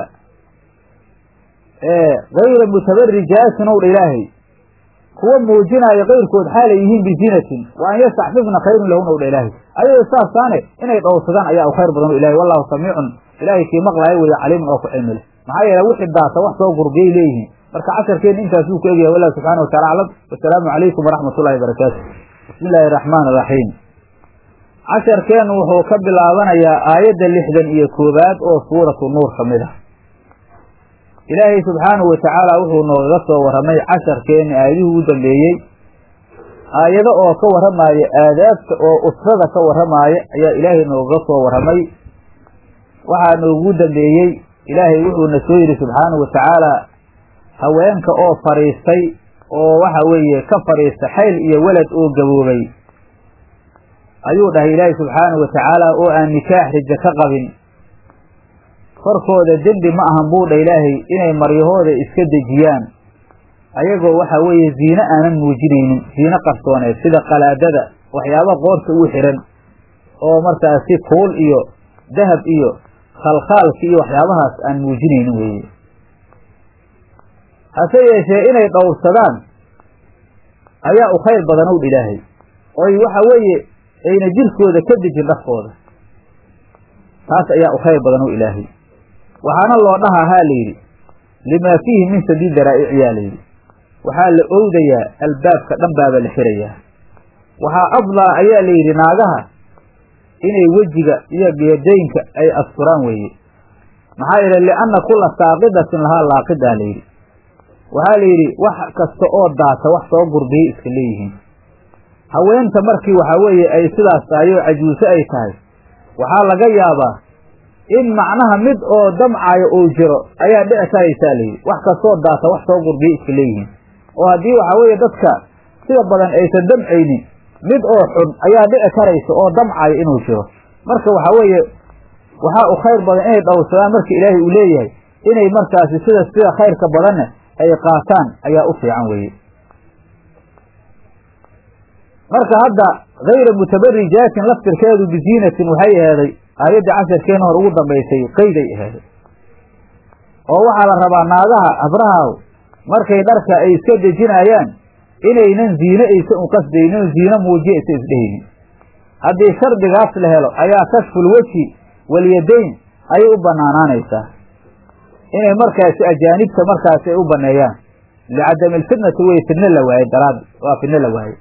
gayra mutabarijaatin ow dha ilaahay kuwa muujinaayo kayrkood xaalay yihiin biziinatin wa an yastaxfifna khayrun lahun ow dha ilaahay ayado saasaane inay dhowrsadaan ayaa u khayr badan o ilahay wallahu samiicun ilaahay kii maqlaayo weeye caliimun oo ku cilmi leh maxaa yeele wixii daasa wax soo gurgiyay leeyihiin marka casharkeenna intaasuu ku egyahay wallahu subxana watacala aclam wasalaamu calaykum waraxmat ullahi barakaatu bismi illaahi araxmaan iraxiim casharkeennu wuxuu ka bilaabanayaa aayadda lixdan iyo koowaad oo suuratu nuur ka mid ah ilaahay subxaanahu watacaala wuxuu noogaga soo warramay casharkeenni aayadihii ugu dambeeyey aayado oo ka warramaaya aadaabta oo usrada ka warramaaya ayaa ilaahay noogaga soo warramay waxaa noogu dambeeyey ilaahay wuxuuna soo yidhi subxaanahu watacaala haweenka oo fadhiistay oo waxa weeye ka fadhiista xayl iyo welad oo gaboobay ayuu dhahay ilaahay subxaanahu watacaala oo aan nikaax rijo ka qabin korkooda dembi ma ahan buu dha ilaahay inay maryahooda iska dejiyaan ayagoo waxa weeye ziine aanan muujinaynin ziine qarsooneed sida qalaadada waxyaaba qoorta ugu xihan oo markaasi kuul iyo dahab iyo khalkhaalki iyo waxyaabahaas aan muujinaynin weeye hase yeeshee inay dhowrsadaan ayaa u khayr badan ow dha ilaahay oy waxa weeye ayna jirkooda ka dejin dhafkooda taas ayaa u khayr badan ow ilaahay waxaana loo dhahaa haa la yidhi limaa fiihi min sadiid daraa'icia la yidhi waxaa la owdayaa albaabka dhan baaba la xirayaa waxaa afdaa ayaa la yidhi naagaha inay wejiga iyo geedaynka ay asturaan weeye maxaa yeele lianna kulla saaqidatin lahaa laaqidaa la yidhi waxaa la yidhi wax kasta oo daata wax soo gurbiyay iska leeyihiin haweenta markii waxaa weeye ay sidaas tahay oo cajuuse ay tahay waxaa laga yaabaa in macnaha mid oo damcaayo uu jiro ayaa dhici karaysaa layidhi wax kastoo daata wax soo gurbiya iska leeyihiin oo haddii waxaa weeye dadka sida badan aysan damcaynin mid oo xun ayaa dhici karaysa oo damcayo inuu jiro marka waxaa weeye waxaa u khayr badan inay dhowrsadaan marka ilaahay uu leeyahay inay markaasi sida sida khayrka badanna ay qaataan ayaa u fiican weeye marka hadda hayra mutabarijaatin laftirkeedu biziinatin waxay aheeday aayadda casharkeena hor ugu dambaysay qeyday aheeday oo waxaa la rabaa naagaha habraha markay dharka ay iska dejinayaan inaynan ziine aysa u qasdaynin oo ziine muujiya aysa isdhehaynin haddii shardigaas la helo ayaa kashful weji walyadayn ayay u banaanaanaysaa inay markaasi ajaanibta markaasi ay u baneeyaan licadami alfitnati wey fidno la waaye daraad waa fidno la waaye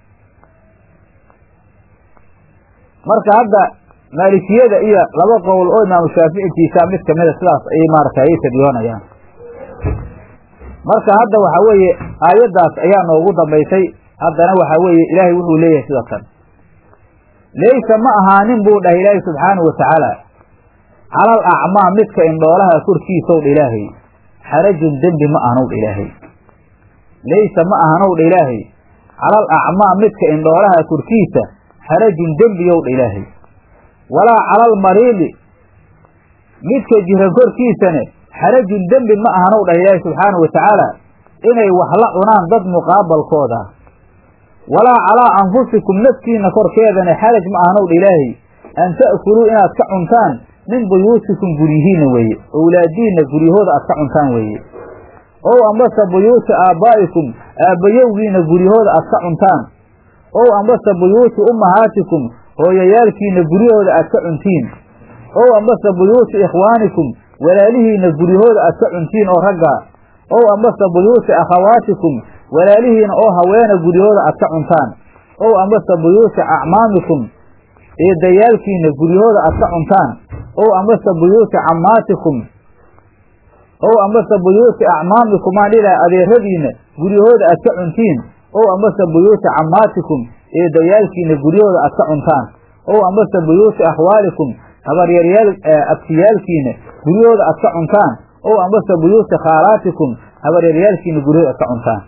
marka hadda maalikiyada iyo laba qowl oo imaamu shaaficitiisa mid kamida sidaas ayay maaragtay ayay tadyoonayaan marka hadda waxa weeye aayaddaas ayaa noogu dambaysay haddana waxa weeye ilaahay wuxuu leeyahay sida kan laysa ma ahaanin buu dhahay ilaahay subxaanahu watacaala calal acmaa midka indhoolaha korkiisow dha ilaahay xarajun dembi ma ahanow dha ilaahay laysa ma ahanow dha ilaahay calal acmaa midka indhoolaha korkiisa xarajun dembiyow dha ilaahay walaa calal mariili midka jiran korkiisane xarajun dembi ma ahanow dhah ilaahi subxaanahu watacaala inay wax la cunaan dad muqaabalkooda walaa calaa anfusikum naftiina korkeedana xaraj ma ahanow dha ilaahay an ta'kuluu inaad ka cuntaan min buyuutikum guryihiina weeye owlaadiinna guryahooda aad ka cuntaan weeye ow ambase buyuuti aabbaa'ikum aabbayowgiina guryahooda aad ka cuntaan ow ambase buyuuti ummahaatikum hooyayaalkiina guryahooda aad ka cuntiin ow ambase buyuuti ikhwaanikum walaalihiina guryahooda aad ka cuntiin oo ragga ow ambase buyuuti akhawaatikum walaalihiina oo haweena guryahooda aad ka cuntaan ow ambase buyuuti acmaamikum eedayaalkiina guryahooda aad ka cuntaan ow ambase buyuuti cammaatikum ow ambase buyuuti acmaamikum aan dhilaha adeeradiina guryahooda aad ka cuntiin ow ambase buyuuti cammaatikum eedayaalkiina guryahooda aad ka cuntaan ow ambase buyuuti akhwaalikum habaryaryaal abtiyaalkiina guryahooda aad ka cuntaan ow ambase buyuuti khaalaatikum habaryaryaalkiina guryahooda aad ka cuntaan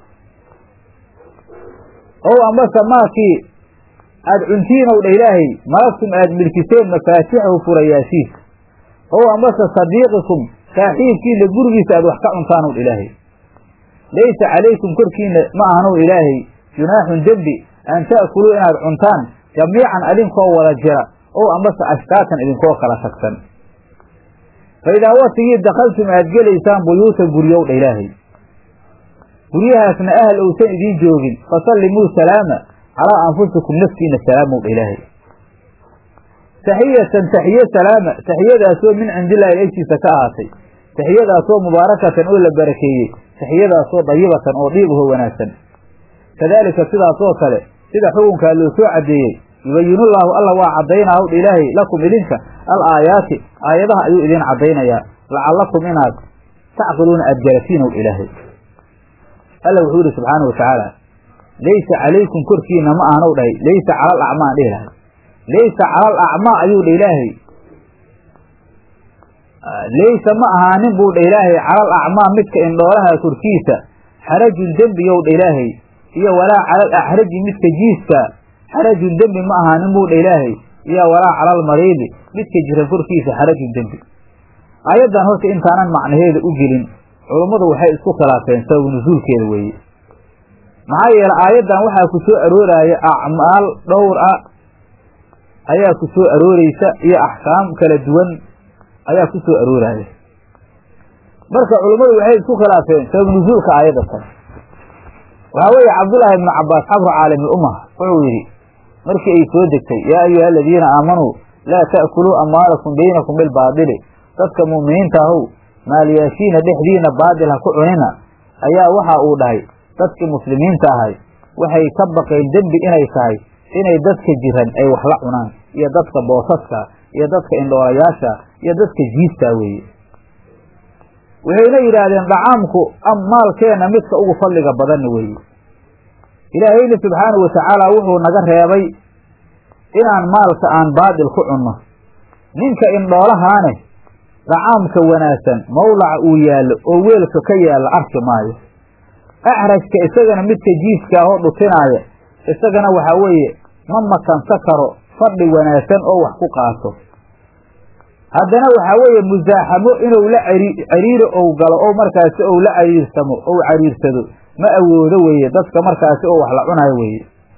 ow ambase maakii aad cuntiinow dha ilaahay malagtum aad milkiseen mafaatixahu furayaashiisa ow ambase sadiiqikum saaxiibkiina gurigiisa aad wax ka cuntaanow dha ilaahay laysa calaykum korkiina ma ahanow ilaahay junaaxun dembi an ta'kuluu inaad cuntaan jamiican idinkoo wada jira ow ambase ashtaatan idinkoo kala tagsan fa idaa watigii dakaltum aad gelaysaan buyuuta guryow dha ilaahay guryahaasna ahal ousan idiin joogin fasallimuu salaama calaa anfusikum naftiina salaamow dha ilaahay taxiyatan taxiye salaama taxiyadaasoo min cindillaahi agtiisa ka ahaatay taxiyadaasoo mubaarakatan oo la barakeeyey taxiyadaasoo dayibatan oo dhiibaho wanaagsan kadaalika sidaasoo kale sida xukunkaa loo soo caddeeyey yubayinullaahu alla waa caddaynaaw dha ilaahay lakum idinka al aayaati aayadaha ayuu idiin caddaynayaa lacallakum inaad tacqiluuna aad garatiinow dha ilaahay alla wuxuu yidhi subxaana wa tacaala laysa calaykum korkiina ma ahanow dhahay laysa calal acmaa aan dhihi lahay laysa calal acmaa ayuu dha ilaahay laysa ma ahaanin buu dha ilaahay calal acmaa midka indhoolaha korkiisa xarajun dembiyow dha ilaahay iyo walaa calal axraji midka jiiska xarajun dembi ma ahaanin buu dha ilaahay iyo walaa calal mariidi midka jiran korkiisa xarajun dembi aayaddan horta intaanan macnaheeda u gelin culummadu waxay isku khilaafeen sabab nusuulkeeda weeye maxaa yeele aayaddan waxaa ku soo arooraya acmaal dhowr ah ayaa ku soo arooreysa iyo axkaam kala duwan ayaa ku soo arooraya marka culummadu waxay isku khilaafeen sabab nusuulka aayadda tan waxaa weeye cabdullaahi ibnu cabbaas xabru caalami ummah wuxuu yidhi markii ay soo degtay yaa ayuha aladiina aamanuu laa ta'kuluu amwaalakum baynakum bilbaadili dadka mu'miniinta ahow maalyaashiina dhexdiina baadil ha ku cunina ayaa waxa uu dhahay dadkii muslimiinta ahay waxay ka baqeen dembi inay tahay inay dadka jiran ay wax la cunaan iyo dadka boosaska iyo dadka indhoolayaasha iyo dadka jiistaa weeye waxayna yidhaahdeen dhacaamku maalkeenna midka ugu fadliga badanna weeye ilaahayna subxaanahu watacaala wuxuu naga reebay inaan maalka aan baadil ku cunno ninka indhoolahaane dhacaamka wanaagsan mawlaca uu yaallo oo weelka ka yaalla arki maayo axrajka isagana midka jiiska ahoo dhutinaaya isagana waxaa weeye ma makansa karo fadhi wanaagsan oo wax ku qaato haddana waxaa weeye musaaxamo inuu la cariiro ou galo oo markaasi ou la cariirsamo ou cariirsado ma awoodo weeye dadka markaasi oo wax la cunayo weeye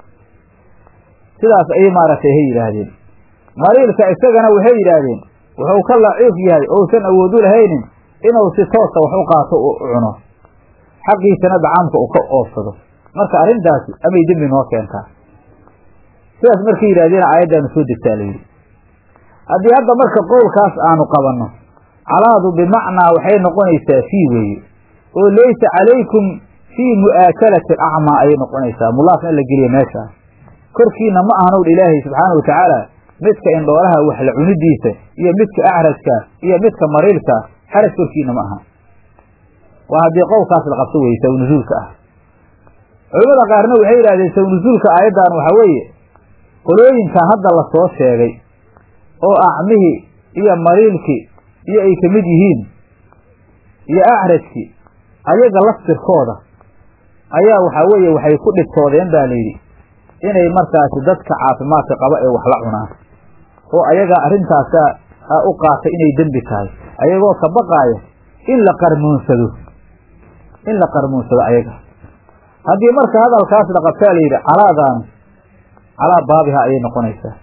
sidaas ayay maaragtay hay yidhaahdeen mariilka isagana waxay yidhaahdeen wuxuu ka laciif yahay ousan awood u lahaynin inuu si toosa wax u qaato u cuno xaqiisana dacaamka uu ka oofsado marka arrintaasi amay dembi noo keentaa sidaas markay yidhahdeena aayaddaanu soo degtaa layidhi haddii hadda marka qowlkaas aanu qabanno calaadu bimacnaa waxay noqonaysaa fii weeye oo laysa calaykum fii mu'aakalati alacmaa ayay noqonaysaa mulaaf in la geliya meeshaas korkiina ma ahanow dha ilaahay subxaana watacaala midka indhoolaha wax la cunidiisa iyo midka acrajka iyo midka mariirka xaraj korkiina ma aha waa haddii qowlkaas la qabto weye sawnuzuulka ah culamada qaarna waxay yidhahdeen sawnuzuulka aayaddan waxaa weeye qolooyinkan hadda la soo sheegay oo acmihii iyo mariilkii iyo ay ka mid yihiin iyo acrajkii ayaga laftirkooda ayaa waxaa weeye waxay ku dhibtoodeen baa layidhi inay markaasi dadka caafimaadka qaba ee wax la cunaan oo ayaga arrintaasa u qaatay inay dembi tahay ayagoo ka baqaaya in la qarmuunsado in la qarmuunsado ayaga haddii marka hadalkaas la qabtaa la yidhi calaadaanu calaa baabiha ayay noqonaysaa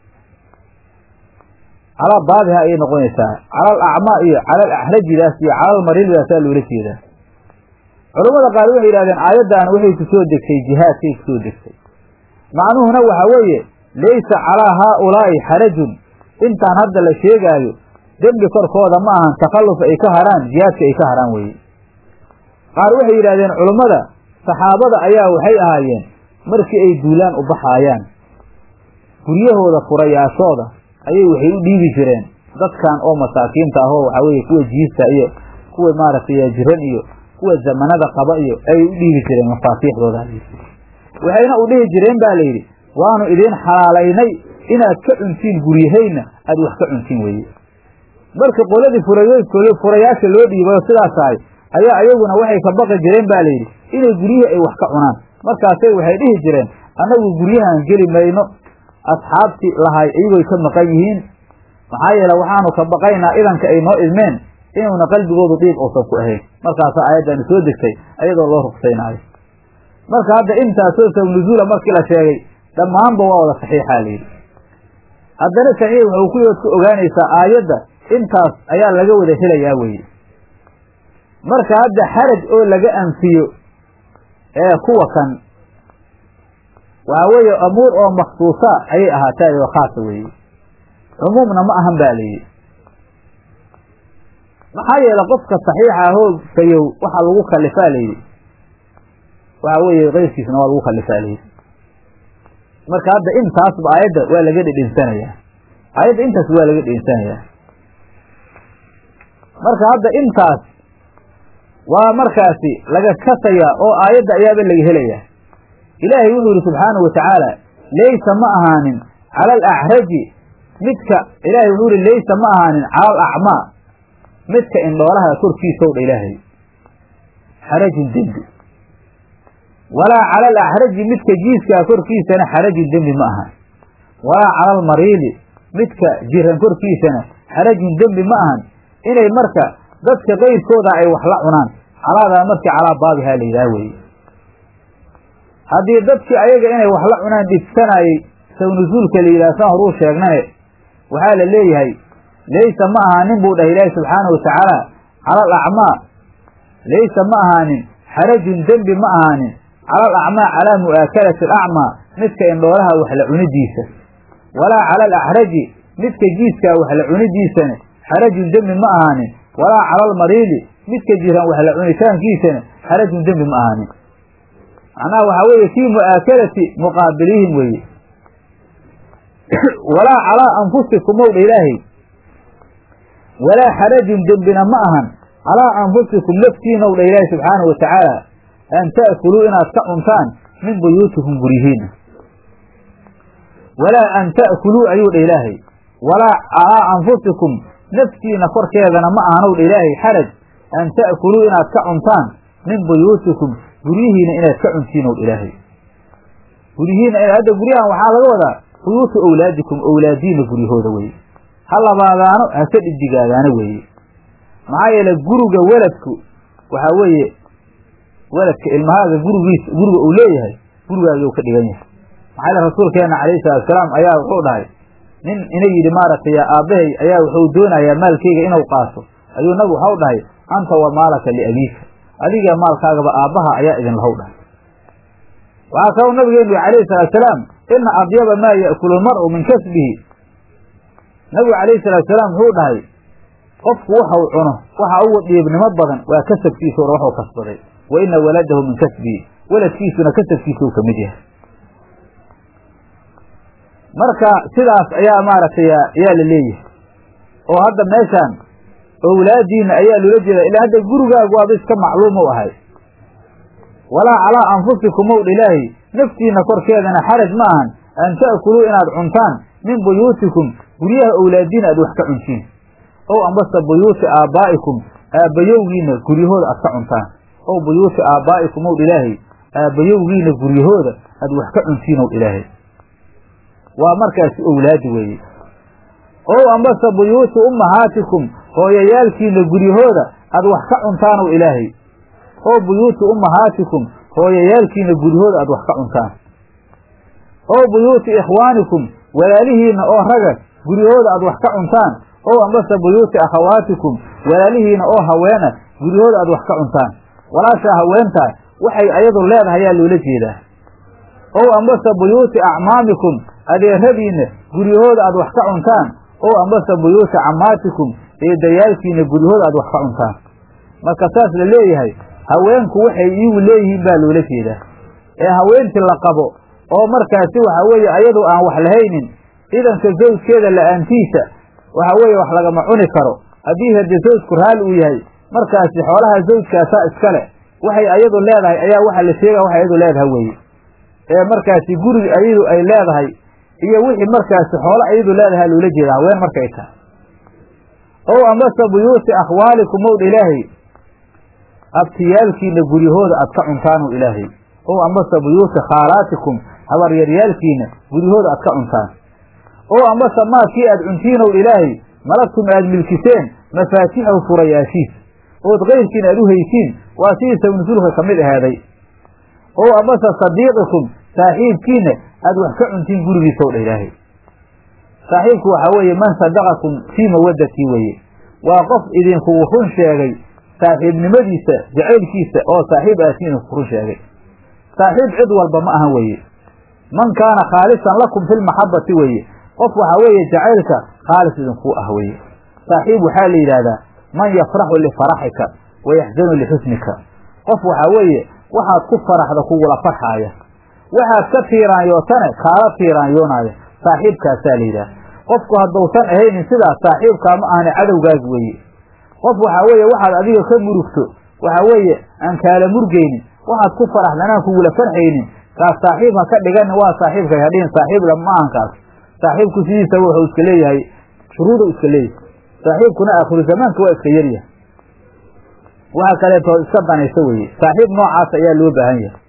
calaa baabiha ayay noqonaysaa calal acmaa iyo calal axrajidaas iyo calal mariildaasaa loola jeedaa culammada qaar waxay yidhahdeen aayaddan waxay ku soo degtay jihaadkay ku soo degtay macnuhuna waxaa weeye laysa calaa haaulaa'i xarajun intaan hadda la sheegaayo dembi korkooda ma ahan takhalluf ay ka haraan jihaadka ay ka haraan weeye qaar waxay yidhahdeen culummada saxaabada ayaa waxay ahaayeen markii ay duulaan u baxaayaan guryahooda furayaashooda ayay waxay u dhiibi jireen dadkan oo masaakiinta ahoo waxaa weeye kuwa jiista iyo kuwa maaragtay jiran iyo kuwa zamanada qaba iyo ayay u dhiibi jireen mafaatiixdooda waxayna u dhihi jireen ba layidhi waanu idiin xalaalaynay inaad ka cuntiin guryahayna aad wax ka cuntiin weeye marka qoladii furayaasha loo dhiibayo sidaas ahay ayaa ayaguna waxay ka baqi jireen ba layidhi inay guryihii ay wax ka cunaan markaasay waxay dhihi jireen annagu guryahan geli mayno asxaabtii lahay iyagoy ka maqan yihiin maxaa yeele waxaanu ka baqaynaa idanka ay noo idmeen inuuna qalbigoodu dhiib uusan ku ahayn markaasaa aayaddaani soo degtay ayadoo loo rugsaynaayo marka hadda intaasoo sabnuzuula markii la sheegay dhammaanba waa wada saxiixaa layidhi haddana saxiix wuxuu kuyood ku ogaanaysaa aayadda intaas ayaa laga wada helayaa weye marka hadda xaraj oo laga anfiyo ee kuwa kan waxaa weeye amuur oo makhsuusa ayay ahaatay oo khaasa weeye cumuumna ma ahan ba layidhi maxaa yeele qofka saxiixa ahoo fayow waxaa lagu kalifaa layidhi waxaa weeye keyrkiisna waa lagu kalifaa layidhi marka hadda intaasba aayadda waa laga dhedhinsanayaa aayadda intaas waa laga dhedhinsanayaa marka hadda intaas waa markaasi laga kasayaa oo aayadda ayaaba laga helayaa ilaahay wuxuu yihi subxaanahu watacaala laysa ma ahaanin cala alacraji midka ilaahay wuxuu yihi laysa ma ahaanin cala alacmaa midka indhoolaha korkiisow dha ilaahay xarajun dembi walaa cala alaxraji midka jiiskaa korkiisana xarajun dembi ma ahan walaa cala almariidi midka jiran korkiisana xarajun dembi ma ahan inay marka dadka kayrkooda ay wax la cunaan calaadaa markii calaa baabihaa la yidhaha weeye haddii dadkii ayaga inay wax la cunaan dhibsanayey sawnusuulka la yidhaha saan horuu sheegnane waxaa la leeyahay laysa ma ahaanin buu dhahay ilaahi subxaanahu watacaala cala alacmaa laysa ma ahaanin xarajun dembi ma ahaanin cala alacmaa calaa mu'aakalati alacmaa midka indhoolaha wax la cunidiisa walaa cala alaxraji midka jiiskaa wax la cunidiisana xarajun dembi ma ahaanin walaa cala almariidi midka jiran wax la cunitaankiisana xarajun dembi ma ahaanin macnaha waxaa weeye fii mu'aakalati muqaabiliihim weeye walaa calaa anfusikum owdha ilaahay walaa xarajun dembina ma ahan calaa anfusikum laftiina owdha ilaahay subxaanahu watacaala an ta'kuluu inaad ka cuntaan min buyuutikum guryihiina walaa an ta'kuluu ayuu dha ilaahay walaa calaa anfusikum naftiina korkeedana ma ahanow dha ilaahay xaraj an ta'kuluu inaad ka cuntaan min buyuutikum guryihiina inaad ka cuntiin ow dha ilaahay guryihiina hadda guryahan waxaa laga wadaa buyuutu owlaadikum owlaadiina guryahooda weye ha labaadaano hase dhidigaadaano weeye maxaa yeele guriga weladku waxaa weeye weladka ilmahaaga gurigiis guriga uu leeyahay gurigaaguu ka dhigan yahay maxaa yeele rasuulkeena calayhi salatusalaam ayaa wuxuu dhahay nin ina yidhi maaragtay aabbahay ayaa wuxuu doonayaa maalkeyga inuu qaato ayuu nabigu waxau dhahay anta wa maalaka liabiika adiga maalkaagaba aabbaha ayaa idin lahow dhahay waxaa kaloo nabigeenu yihi calayhi salaatusalaam ina adyaba maa ya'kulu lmar'u min kasbihi nabigu calayhi salaatusalaam wuxuu dhahay qofku waxau cuno waxa ugu dhiibnimo badan waa kasabkiisa or waxuu kasbaday wa ina waladahu min kasbii waladkiisuna kasabkiisuu ka mid yahay marka sidaas ayaa maaragtay ayaa la leeyahay oo hadda meeshaan owlaadiina ayaa loola jeeda ilaa hadda gurigaagu waaba iska macluum u ahay walaa calaa anfusikum ow ilaahi naftiina korkeedana xaraj ma ahan an ta'kuluu inaad cuntaan min buyuutikum guryaha owlaadiina aad wax ka cuntiin ow ambase buyuuti aabbaa'ikum aabbayowgiina guryahooda aad ka cuntaan ow buyuuti aabbaa'ikum ow ilaahay aabbayowgiina guryahooda aad wax ka cuntiin ow ilaahay waa markaasi owlaadi weeye ow ambase buyuuti ummahaatikum hooyayaalkiina guryahooda aad wax ka cuntaan ow ilaahay oo buyuuti ummahaatikum hooyayaalkiina guryahooda aad wax ka cuntaan oo buyuuti ikhwaanikum walaalihiinna oo raga guryahooda aad wax ka cuntaan ow ambase buyuuti akhawaatikum walaalihiina oo haweena guryahooda aad wax ka cuntaan walaashaa haweentaa waxay ayadu leedahay ayaa loola jeedaa ow ambase buyuuti acmaamikum adeeradiinna guryahooda aad wax ka cuntaan ow ambase buyuuti cammaatikum eedayaalkiina guryahooda aad wax ka cuntaan marka saas la leeyahay haweenku waxay iigu leeyihiin baa loola jeedaa ee haweentii la qabo oo markaasi waxa weeye ayadu aan wax lahaynin idanka zawjkeeda la'aantiisa waxa weeye wax lagama cuni karo haddii hade zawjku raalli uu yahay markaasi xoolaha zawjkaasaa iskale waxay ayadu leedahay ayaa waxa la sheegaya waxay ayadu leedahay weeye ee markaasi guriga ayadu ay leedahay iyo wixii markaasi xoolo ayadu leedahay loola jeeda haween markay tahay ow ambase buyuuti akhwaalikum ow ilaahay abtiyaalkiina guryahooda aad ka cuntaan ow ilaahay ow ambase buyuuti khaalaatikum habaryaryaalkiina guryahooda aad ka cuntaan ow ambase maakii aad cuntiin ow ilaahay malagtum aad milkiseen mafaatixahu furayaashiis ood kayrkiin aad u haysiin waa sidii sabnusulka ka mid ahaaday ow ambase sadiiqikum saaxiibkiina aad wax ka cuntiin gurigiisa ow dha ilaahay saaxiibku waxaa weeye man sadaqakum fii mawaddatii weeye waa qof idinkugu run sheegay saaxiibnimadiisa jacaylkiisa oo saaxiib aasi idinku run sheegay saaxiib cid walba ma ahan weeye man kaana khaalisan lakum fi lmaxabati weeye qof waxaa weeye jacaylka khaalis idinkuu ah weeye saaxiib waxaa la yidhaahdaa man yafraxu lifaraxika wa yaxzanu lixusnika qof waxaa weeye waxaad ku faraxda kugula farxaaya waxaad ka tiiraanyootane kaala tiiraanyoonaaya saaxiibkaasaa la yidhaha qofku haddausan ahaynin sidaas saaxiibkaa ma ahane cadowgaas weeye qof waxaa weeye waxaad adiga ka murugto waxaa weeye aan kaala murgaynin waxaad ku faraxda anaan kugula farxaynin kaas saaxiib ha ka dhiganin waa saaxiibka hadhihin saaxiib la ma ahan kaas saaxiibku sidiisaba wuxuu iska leeyahay shuruudu iska leeyahay saaxiibkuna aakhiru zamaanka waa iska yaryahay waxa kaleeto iska danayso weeye saaxiib noocaas ayaa loo baahan yahay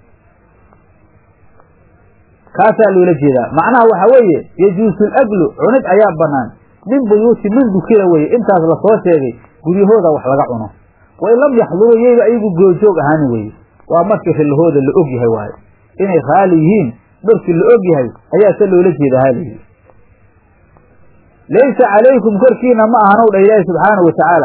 kaasaa loola jeedaa macnaha waxa weeye yajuusu laglu cunid ayaa banaan min buyuuti man dukira weye intaas lasoo sheegay guryahooda wax laga cuno wain lam yaxduruu yayba ayagu goojoog ahaani weye waa markii rilahooda la og yahay waayo inay raali yihiin markii la og yahay ayaa se loola jeeda halayidhi laysa calaykum korkiina ma ahanow dha ilaahi subxaanahu watacaala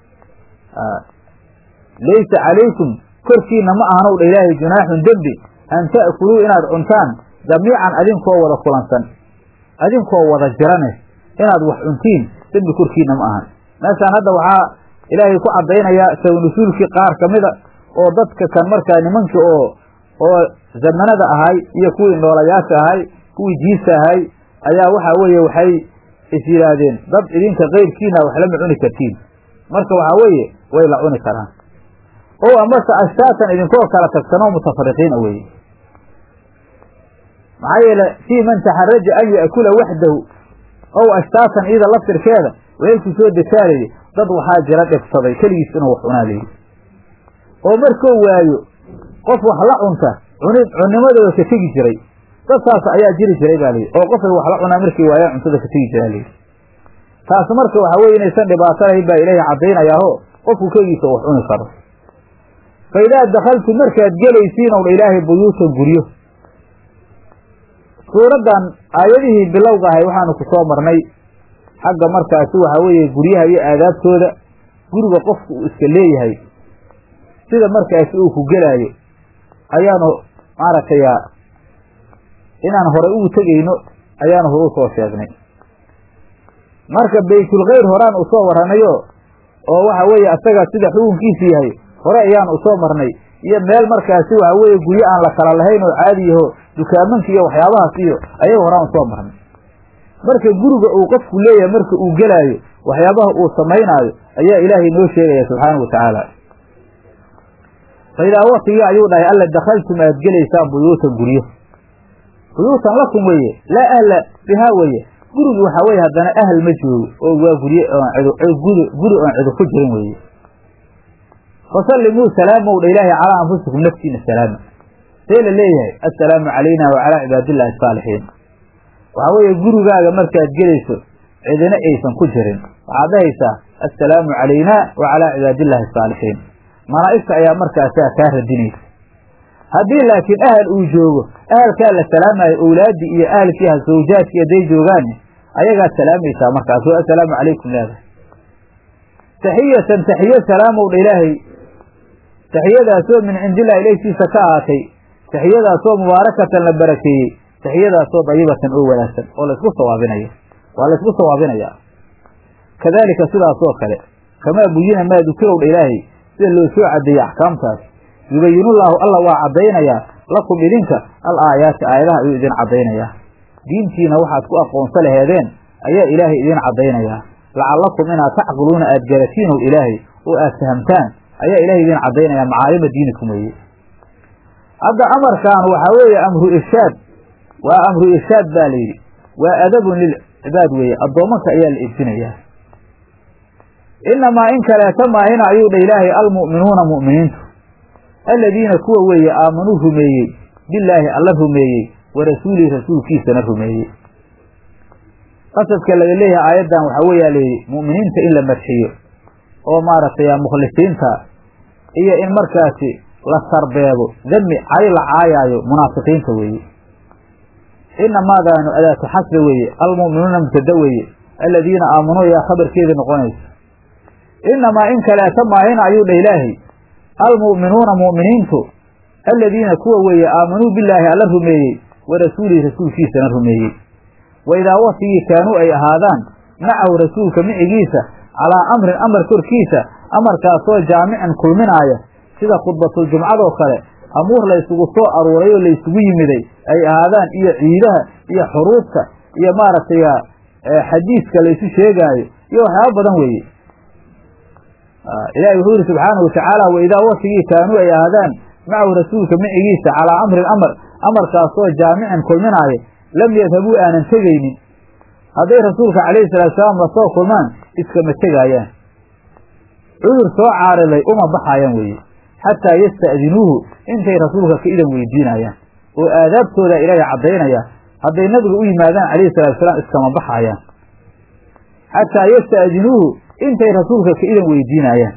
laysa calaykum korkiina ma ahanow dha ilaahi junaaxun dembi an ta'kuluu inaad cuntaan jamiican adinkoo wada kulansan adinkoo wada jirane inaad wax cuntiin dembi korkiina ma ahan meeshaan hadda waxaa ilaahay ku caddaynayaa sawnasuulkii qaar ka mida oo dadka kan markaa nimankii oo oo zamanada ahay iyo kuwii noolayaasha ahay kuwii jiisa ahay ayaa waxaa weeye waxay is yidhaahdeen dad idinka kayrkiina wax lama cuni kartiin marka waxaa weeye way la cuni karaan oo amase ashtaatan idinkoo kala tagsanoo mutafariqiina weeye maxaa yeele fii man taxaraja an ya'kula waxdahu ow ashtaatan iyada laftirkeeda weelkii soo dejaalayay dad waxaa jira dhibsaday keligiis inuu wax cunaa layidhi oo markuu waayo qof wax la cunta cuni cunnimadooda ka tegi jiray dad saas ayaa jiri jiray baa layidhi oo qofay wax la cunaa markay waayaan cuntada ka tegi jiraa layidhi taas marka waxaa weye inaysan dhibaato lahayn baa ilaahay caddaynayaao qofku kegiisa wax cuni karo fa idaa dakaltum markaad gelaysiin ow dha ilaahay buyuutan guryo suuraddan aayadihii bilowga ahay waxaanu ku soo marnay xagga markaasi waxaa weeye guryaha iyo aadaabtooda guriga qofku uu iska leeyahay sida markaasi uu ku gelaayo ayaanu maaragtay inaan horay ugu tegayno ayaanu hore usoo sheegnay marka baytulkhayr horaan usoo warranayo oo waxa weeye asaga sida xukunkiisu yahay hore ayaanu usoo marnay iyo meel markaasi waxa weeye guryo aan la kala lahayn oo caadi yaho dukaamanka iyo waxyaabahaas iyo ayaga horaan soo marnay marka guriga uu qofku leeyahay marka uu gelaayo waxyaabaha uu samaynaayo ayaa ilaahay noo sheegaya subxaanahu watacaala fa idaa waktigii ayuu dhahay alla dakhaltum aad gelaysaan buyuutan guryo buyuutan lakum weeye laa ahla bihaa weeye gurigu waxaa weye haddana ahl ma joogo oo waa gurye oon cid guri guri oon cidu ku jirin weeye fasallimuu salaamow dha ilaahay calaa anfusikum naftiina salaama see la leeyahay assalaamu calayna wa calaa cibaadillahi asaalixiin waxaa weeye gurigaaga markaad gelayso cidina aysan ku jirin waxaad dhahaysaa assalaamu calayna wa calaa cibaadillahi asaalixiin malaa'igta ayaa markaasaa kaa radinaysa haddii laakiin ahal uu joogo ahalkaa la salaamayo owlaaddii iyo ahalkiiha sawjaadkii hadday joogaan ayagaad salaamaysaa markaas oo assalaamu calaykum leedahay taxiyatan taxiyo salaamow dha ilaahay taxiyadaasoo min cindillahi ilayhtiisa ka ahaatay taxiyadaasoo mubaarakatan la barakeeyey taxiyadaasoo dayibatan oo wanaagsan oo laysku sawaabinayo waa laysku sawaabinayaa kadaalika sidaasoo kale kamaa buyina maa dukirow dha ilaahay sida loo soo cadeeyey axkaamtaas yubayinullaahu alla waa caddaynayaa lakum idinka al aayaati aayadaha ayuu idin caddaynayaa diintiina waxaad ku aqoonsa laheedeen ayaa ilaahay idin caddaynayaa lacallakum inaad tacqiluuna aad garatiinow ilaahay oo aad fahamtaan ayaa ilahay idin caddaynaya macaalima diinikum weeye hadda amarkan waxaa weeye amru irshaad waa amru irshaad baa la yidhi waa adabun lilcibaad weeye addoomanka ayaa la edbinayaa inamaa in kaleeta maahina ayuu dha ilaahay almu'minuuna mu'miniintu aladiina kuwa weeye aamanuu rumeeyey bilaahi alla rumeeyey wa rasuulihi rasuulkiisana rumeeyey qasadka laga leeyahay aayaddan waxaa weeyaa layidhi mu'miniinta in la marxiyo oo maaragtay mukhlisiinta iyo in markaasi la sarbeebo demi cay la caayaayo munaafiqiinta weeye inamaadaanu adaatu xasbe weeye almu'minuuna mubtada weeye aladiina aamanuu ayaa khabarkeedii noqonaysa inamaa in kaleeta maahina ayuu dha ilaahay almu'minuuna mu'miniintu aladiina kuwa weeye aamanuu bilaahi alla rumeeyey wa rasuulihi rasuulkiisana rumeeyey wa idaa waktigii kaanuu ay ahaadaan macahu rasuulka micigiisa calaa amrin amar korkiisa amarkaasoo jaamicin kulminaaya sida khudbatuljumcadoo kale amuur laysugu soo aruuray oo laysugu yimiday ay ahaadaan iyo ciidaha iyo xuruufta iyo maaragtay xadiiska laysu sheegaayo iyo waxyaaba badan weeye ilahi wuxuu yihi subxaanahu watacaala wa idaa waktigii kaanuu ay ahaadaan macahu rasuulka micigiisa calaa amrin amar amarkaasoo jaamicin kulminaaya lam yadhabuu aanan tegaynin hadday rasuulka calayhi salaatu salaam lasoo kulmaan iskama tegaayaan cudur soo caariday uma baxaayaan weeye xataa yasta'dinuuhu intay rasuulka ka idan weydiinayaan oo aadaabtooda ilaahay caddaynaya hadday nabiga u yimaadaan calayhi salatu salaam iskama baxaayaan xataa yasta'dinuuhu intay rasuulka ka idan weydiinayaan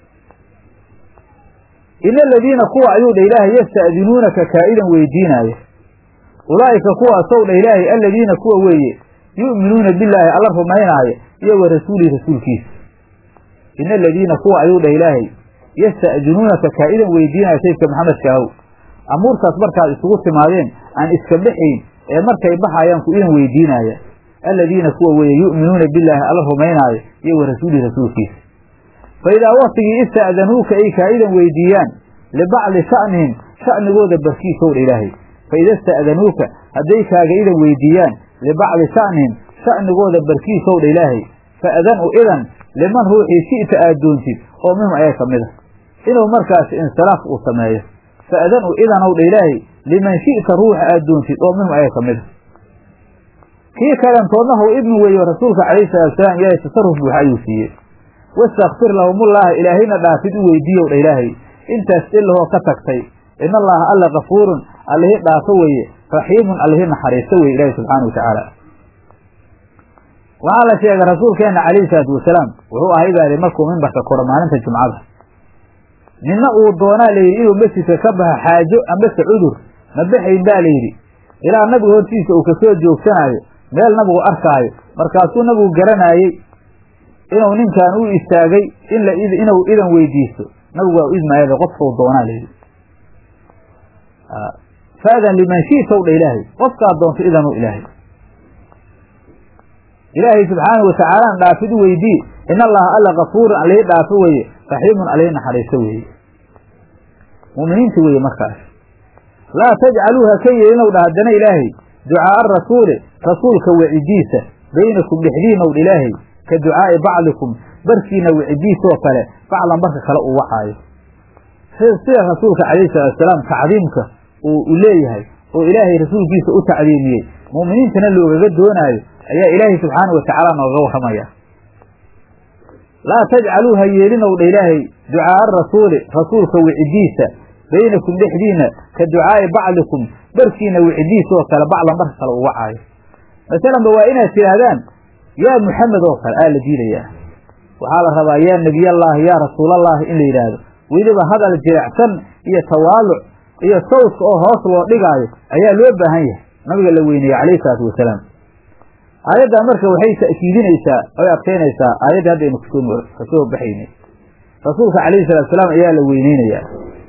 ina aladiina kuwa ayuu dha ilaahay yasta'dinuunaka kaa idan weydiinaaya ulaa'ika kuwaasow dha ilaahay aladiina kuwa weeye yu'minuuna billaahi alla rumaynaaya iyo wa rasuulihi rasuulkiisa ina aladiina kuwa ayuu dhah ilaahay yasta'dinuunaka kaa idan weydiinaya saydka maxamedka ahow amuurtaas markaad isugu timaadeen aan iska baxayn ee markay baxayaan ku idan weydiinaya aladiina kuwa weeye yu'minuuna billaahi alla rumaynaaya iyo wa rasuulihi rasuulkiisa fa idaa waktigii ista'danuuka ay kaa idan weydiiyaan libacdi sha'nihim sha'nigooda barkiisow dha ilaahay fa ida ista'danuuka hadday kaaga idan weydiiyaan libacdi sha'nihim sha'nigooda barkiisow dha ilaahay fa'dan u idan liman ruuxii shi'ta aad doontid oo minhum ayaga ka mid a inuu markaasi insiraaf uu sameeyo fa'dan u idanow dha ilaahay liman shi'ta ruuxa aad doontid oo minhum ayaga ka mid a kii kalentoodna how idmi weeyo rasuulka calayhi salaatusalaam ilaahay tasarruf buuxa ayuu siiyey wastakfir lahumullaaha ilaahayna dhaafid u weydiiyow dha ilaahay intaas ilahoo ka tagtay in allaha alla kafuurun allihi dhaafo weeye raxiimun allihi naxariisto weye ilaahi subxaana wa tacaala waxaa la sheegay rasuulkeenna calayhi salaatu wasalaam wuxuu ahay baa lihi markuu mimbarka koro maalinta jumcada ninna uu doonaa layidhi inuu masjidka ka baxo xaajo ambase cudur ma baxayn baa layidhi ilaa nabiga hortiisa uu kasoo joogsanaayo meel nabigu arkaayo markaasuu nabigu garanaayey inuu ninkan u istaagay in la inuu idan weydiisto nabigu waa u idmaayada qofkau doonaa layidhi faadan liman shi'taw dha ilaahay qofkaad doonto idanu ilaahay ilaahay subxaanahu watacaalaan dhaafid u weydii in allaha alla kafuurun allihi dhaafo weeye raxiimun allihi naxariisto weeye mu'miniinta weeye markaas laa tajcaluu ha ka yeelinow dha haddana ilaahay ducaa'a arasuuli rasuulka wecidiisa baynakum dhexdiinow dha ilaahay ka ducaa'i bacdikum barkiina wicidiisoo kale bacdan barka kale uu wacaayo sida rasuulka calayhi salaatusalaam tacdiimka uu leeyahay oo ilaahay rasuulkiisa u tacdiimiyey mu'miniintana loogaga doonaayo ayaa ilaahay subxaana wa tacaala nooga warramaya laa tajcaluu ha yeelinow dha ilaahay ducaa'a arasuuli rasuulka wicidiisa baynakum dhexdiina ka ducaa'i bacdikum barkiina wicidiisoo kale bacdan barka kale uu wacaayo masalanba waa inaad tidhaahdaan yaa muxamed oo kale aa la diidayaa waxaa la rabaa yaa nebiyallaahi yaa rasuulallaahi in la yidhaahdo weliba hadal jirecsan iyo tawaaluc iyo sawdka oo hoos loo dhigaayo ayaa loo baahan yahay nabiga la weyneeye calayhi salaatu wasalaam aayaddaa marka waxay ta'kiidinaysaa oy adkaynaysaa aayaddii hadda aynu kusoo kasoo baxaynay rasuulka calayhi salatu salaam ayaa la weyneynayaa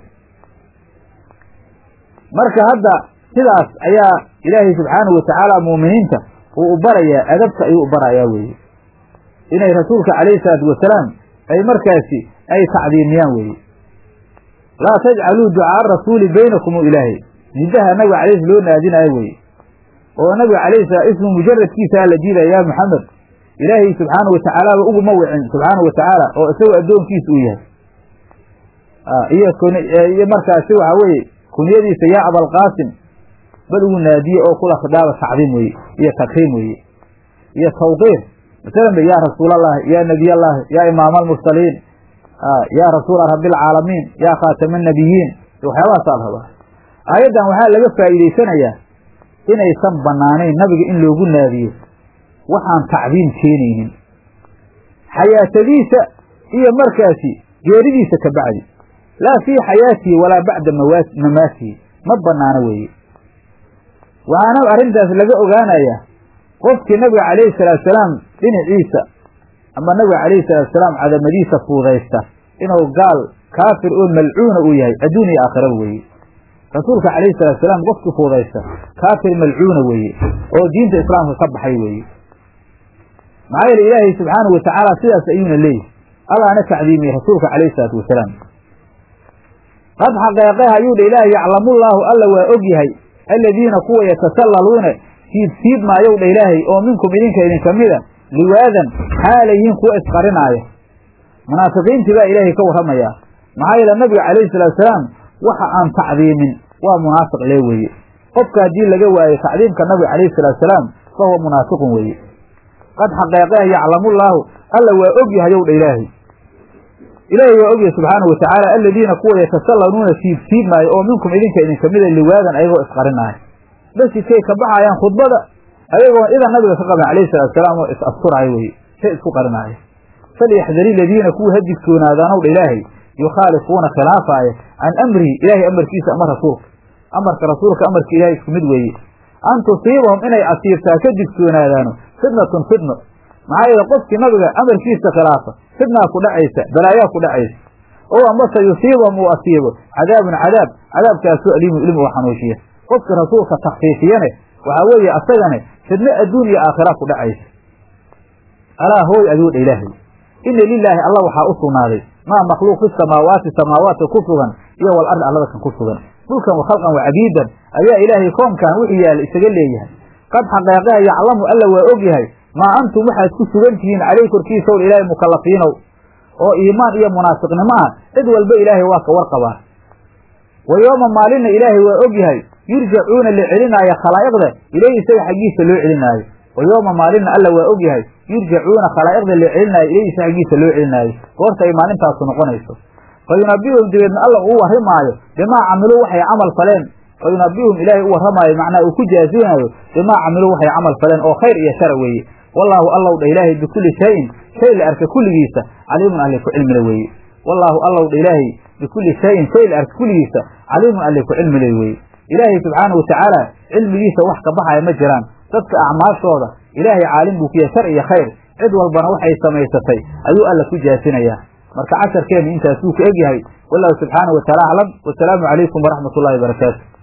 marka hadda sidaas ayaa ilaahay subxaanahu watacaala muuminiinta uu u barayaa adabta ayuu u barayaa weeye inay rasuulka calayhi salaatu wasalaam ay markaasi ay tacdiimiyaan weeye laa tajcaluu ducaa'a rasuuli baynakum u ilaahay nidaha nabiga calayhi loo naadinaayo weeye oo nabiga calayhi salaam ismu mujaradkiisaa la diidaya yaa maxamed ilaahay subxaanahu watacaalaaba uguma wicin subxaanahu watacaala oo isagoo addoonkiisa uu yahay iyo iyo markaasi waxa weeye kunyadiisa yaa abalqaasim bal ugu naadiye oo kula khidaaba tacdiim weeye iyo takriim weeye iyo tawqiir masalan ba yaa rasuulallahi yaa nebiyallaahi yaa imaama almursaliin yaa rasuula rabbialcaalamiin yaa khaatama annabiyiin waxyaabahaasaa la rabaa aayaddan waxaa laga faa'iidaysanayaa inaysan bannaanayn nabiga in loogu naadiyo waxaan tacdiim keenaynin xayaatadiisa iyo markaasi geeridiisa ka bacdi laa fii xayaatihi walaa bacda mamaatihi ma bannaano weeye waxaana arrintaas laga ogaanayaa qofkii nabiga calayhi salaatusalaam dhinaciisa ama nabiga calayhi salaatusalaam cadamadiisa fuudaysta inuu gaal kaafir oo malcuuna uu yahay adduun iyo aakhiraba weeye rasuulka calayhi salaatusalaam qofkii fuudaysta kaafir malcuuna weeye oo diinta islaamka ka baxay weeye maxaa yeele ilaahay subxaanahu watacaala sidaas ayuuna leeyahy allaana tacdiimiyey rasuulka calayhi salaatu wasalaam qad xaqeeqeha ayuu dha ilaahay yaclamullaahu alla waa og yahay aladiina kuwa yatasallaluuna siibsiib maayow dha ilaahay oo minkum idinka idinka mida liwaadan xaalayihiin kuwa isqarinaaya munaafiqiintii baa ilaahay ka warramayaa maxaa yeele nabiga calayhi salaatusalaam waxa aan tacdiimin waa munaafiq lee weeye qofka haddii laga waayo tacdiimka nabiga calayhi salaatusalaam fa huwa munaafiqun weeye qad xaqeeqeha yaclamullaahu alla waa og yahayow dha ilaahay ilaahay waa ogyahay subxaanahu watacaala aladiina kuwa yatasallanuuna siibsiib maayo oo minkum idinka idinka mida liwaadan ayagoo isqarinaaya masjidkay ka baxaayaan khudbada ayagoon idan nabiga ka qaban calayhi salaatusalaam oo is asturaayo weye shay isku qarinaaya falyaxdari ladiina kuwa ha digtoonaadaanow dha ilaahay yukhaalifuuna khilaafaaya can amrihi ilaahay amarkiisa ama rasuulka amarka rasuulka amarka ilahay isku mid weeye an tusiibahum inay asiibtaa ka digtoonaadaano fitnatun fitno maxaa yeele qofkii nabiga amarkiisa khilaafa fitnaa ku dhacaysa balaayaa ku dhacaysa oo amase yusiibahum uu asiibo cadaabun cadaab cadaabkaasoo aliimu ilim oo xanuujiya qofkii rasuulka takfiifiyane waxaa weeye asagane fidno adduun iyo aakhira ku dhacaysa alaa hooy ayuu dha ilaahay ina lilaahi alla waxaa u sugnaaday maa makhluuq fi samaawaati samaawaadka ku sugan iyo wal ardi allada kan ku sugan dhulkan wa khalqan wa cabiidan ayaa ilaahay koonkan wixii yaalla isaga leeyahay qad xaqeeqeha yaclamu alla waa og yahay maa antum waxaad ku sugan tihiin caleyh korkiisaw ilaahay mukallafiinow oo iimaan iyo munaafiqnimo ah cid walba ilaahay waa ka warqabaa wa yooma maalinna ilaahay waa og yahay yurjacuuna la celinaayo khalaa'iqda ilayhi isaga xaggiisa loo celinaayo wa yooma maalinna alla waa og yahay yurjacuuna khalaa'iqda la celinaayo ilayhi isaga xaggiisa loo celinaayo goorta ay maalintaasu noqonayso fa yunabihum dabeedna alla uu warrimaayo bimaa camiluu waxay camal faleen fa yunabihum ilaahay u warramaayo macnaa uu ku jaazinaayo bimaa camiluu waxay camal faleen oo khayr iyo shara weeye wallaahu allow dha ilaahay bikulli shayin shay la arka kulligiisa caliimun alle ku cilmile weeye wallaahu allow dha ilaahay bikulli shayin shay la arka kulligiisa caliimun alle ku cilmile weeye ilaahay subxaanahu watacaala cilmigiisa wax ka baxaya ma jiraan dadka acmaashooda ilaahay caalim buu ku yahay shar iyo khayr cid walbana waxay samaysatay ayuu alla ku jaasinayaa marka casharkeennu intaasuu ku egyahay wallahu subxaanahu wataala aclam wasalaamu calaykum waraxmat ullahi barakaatu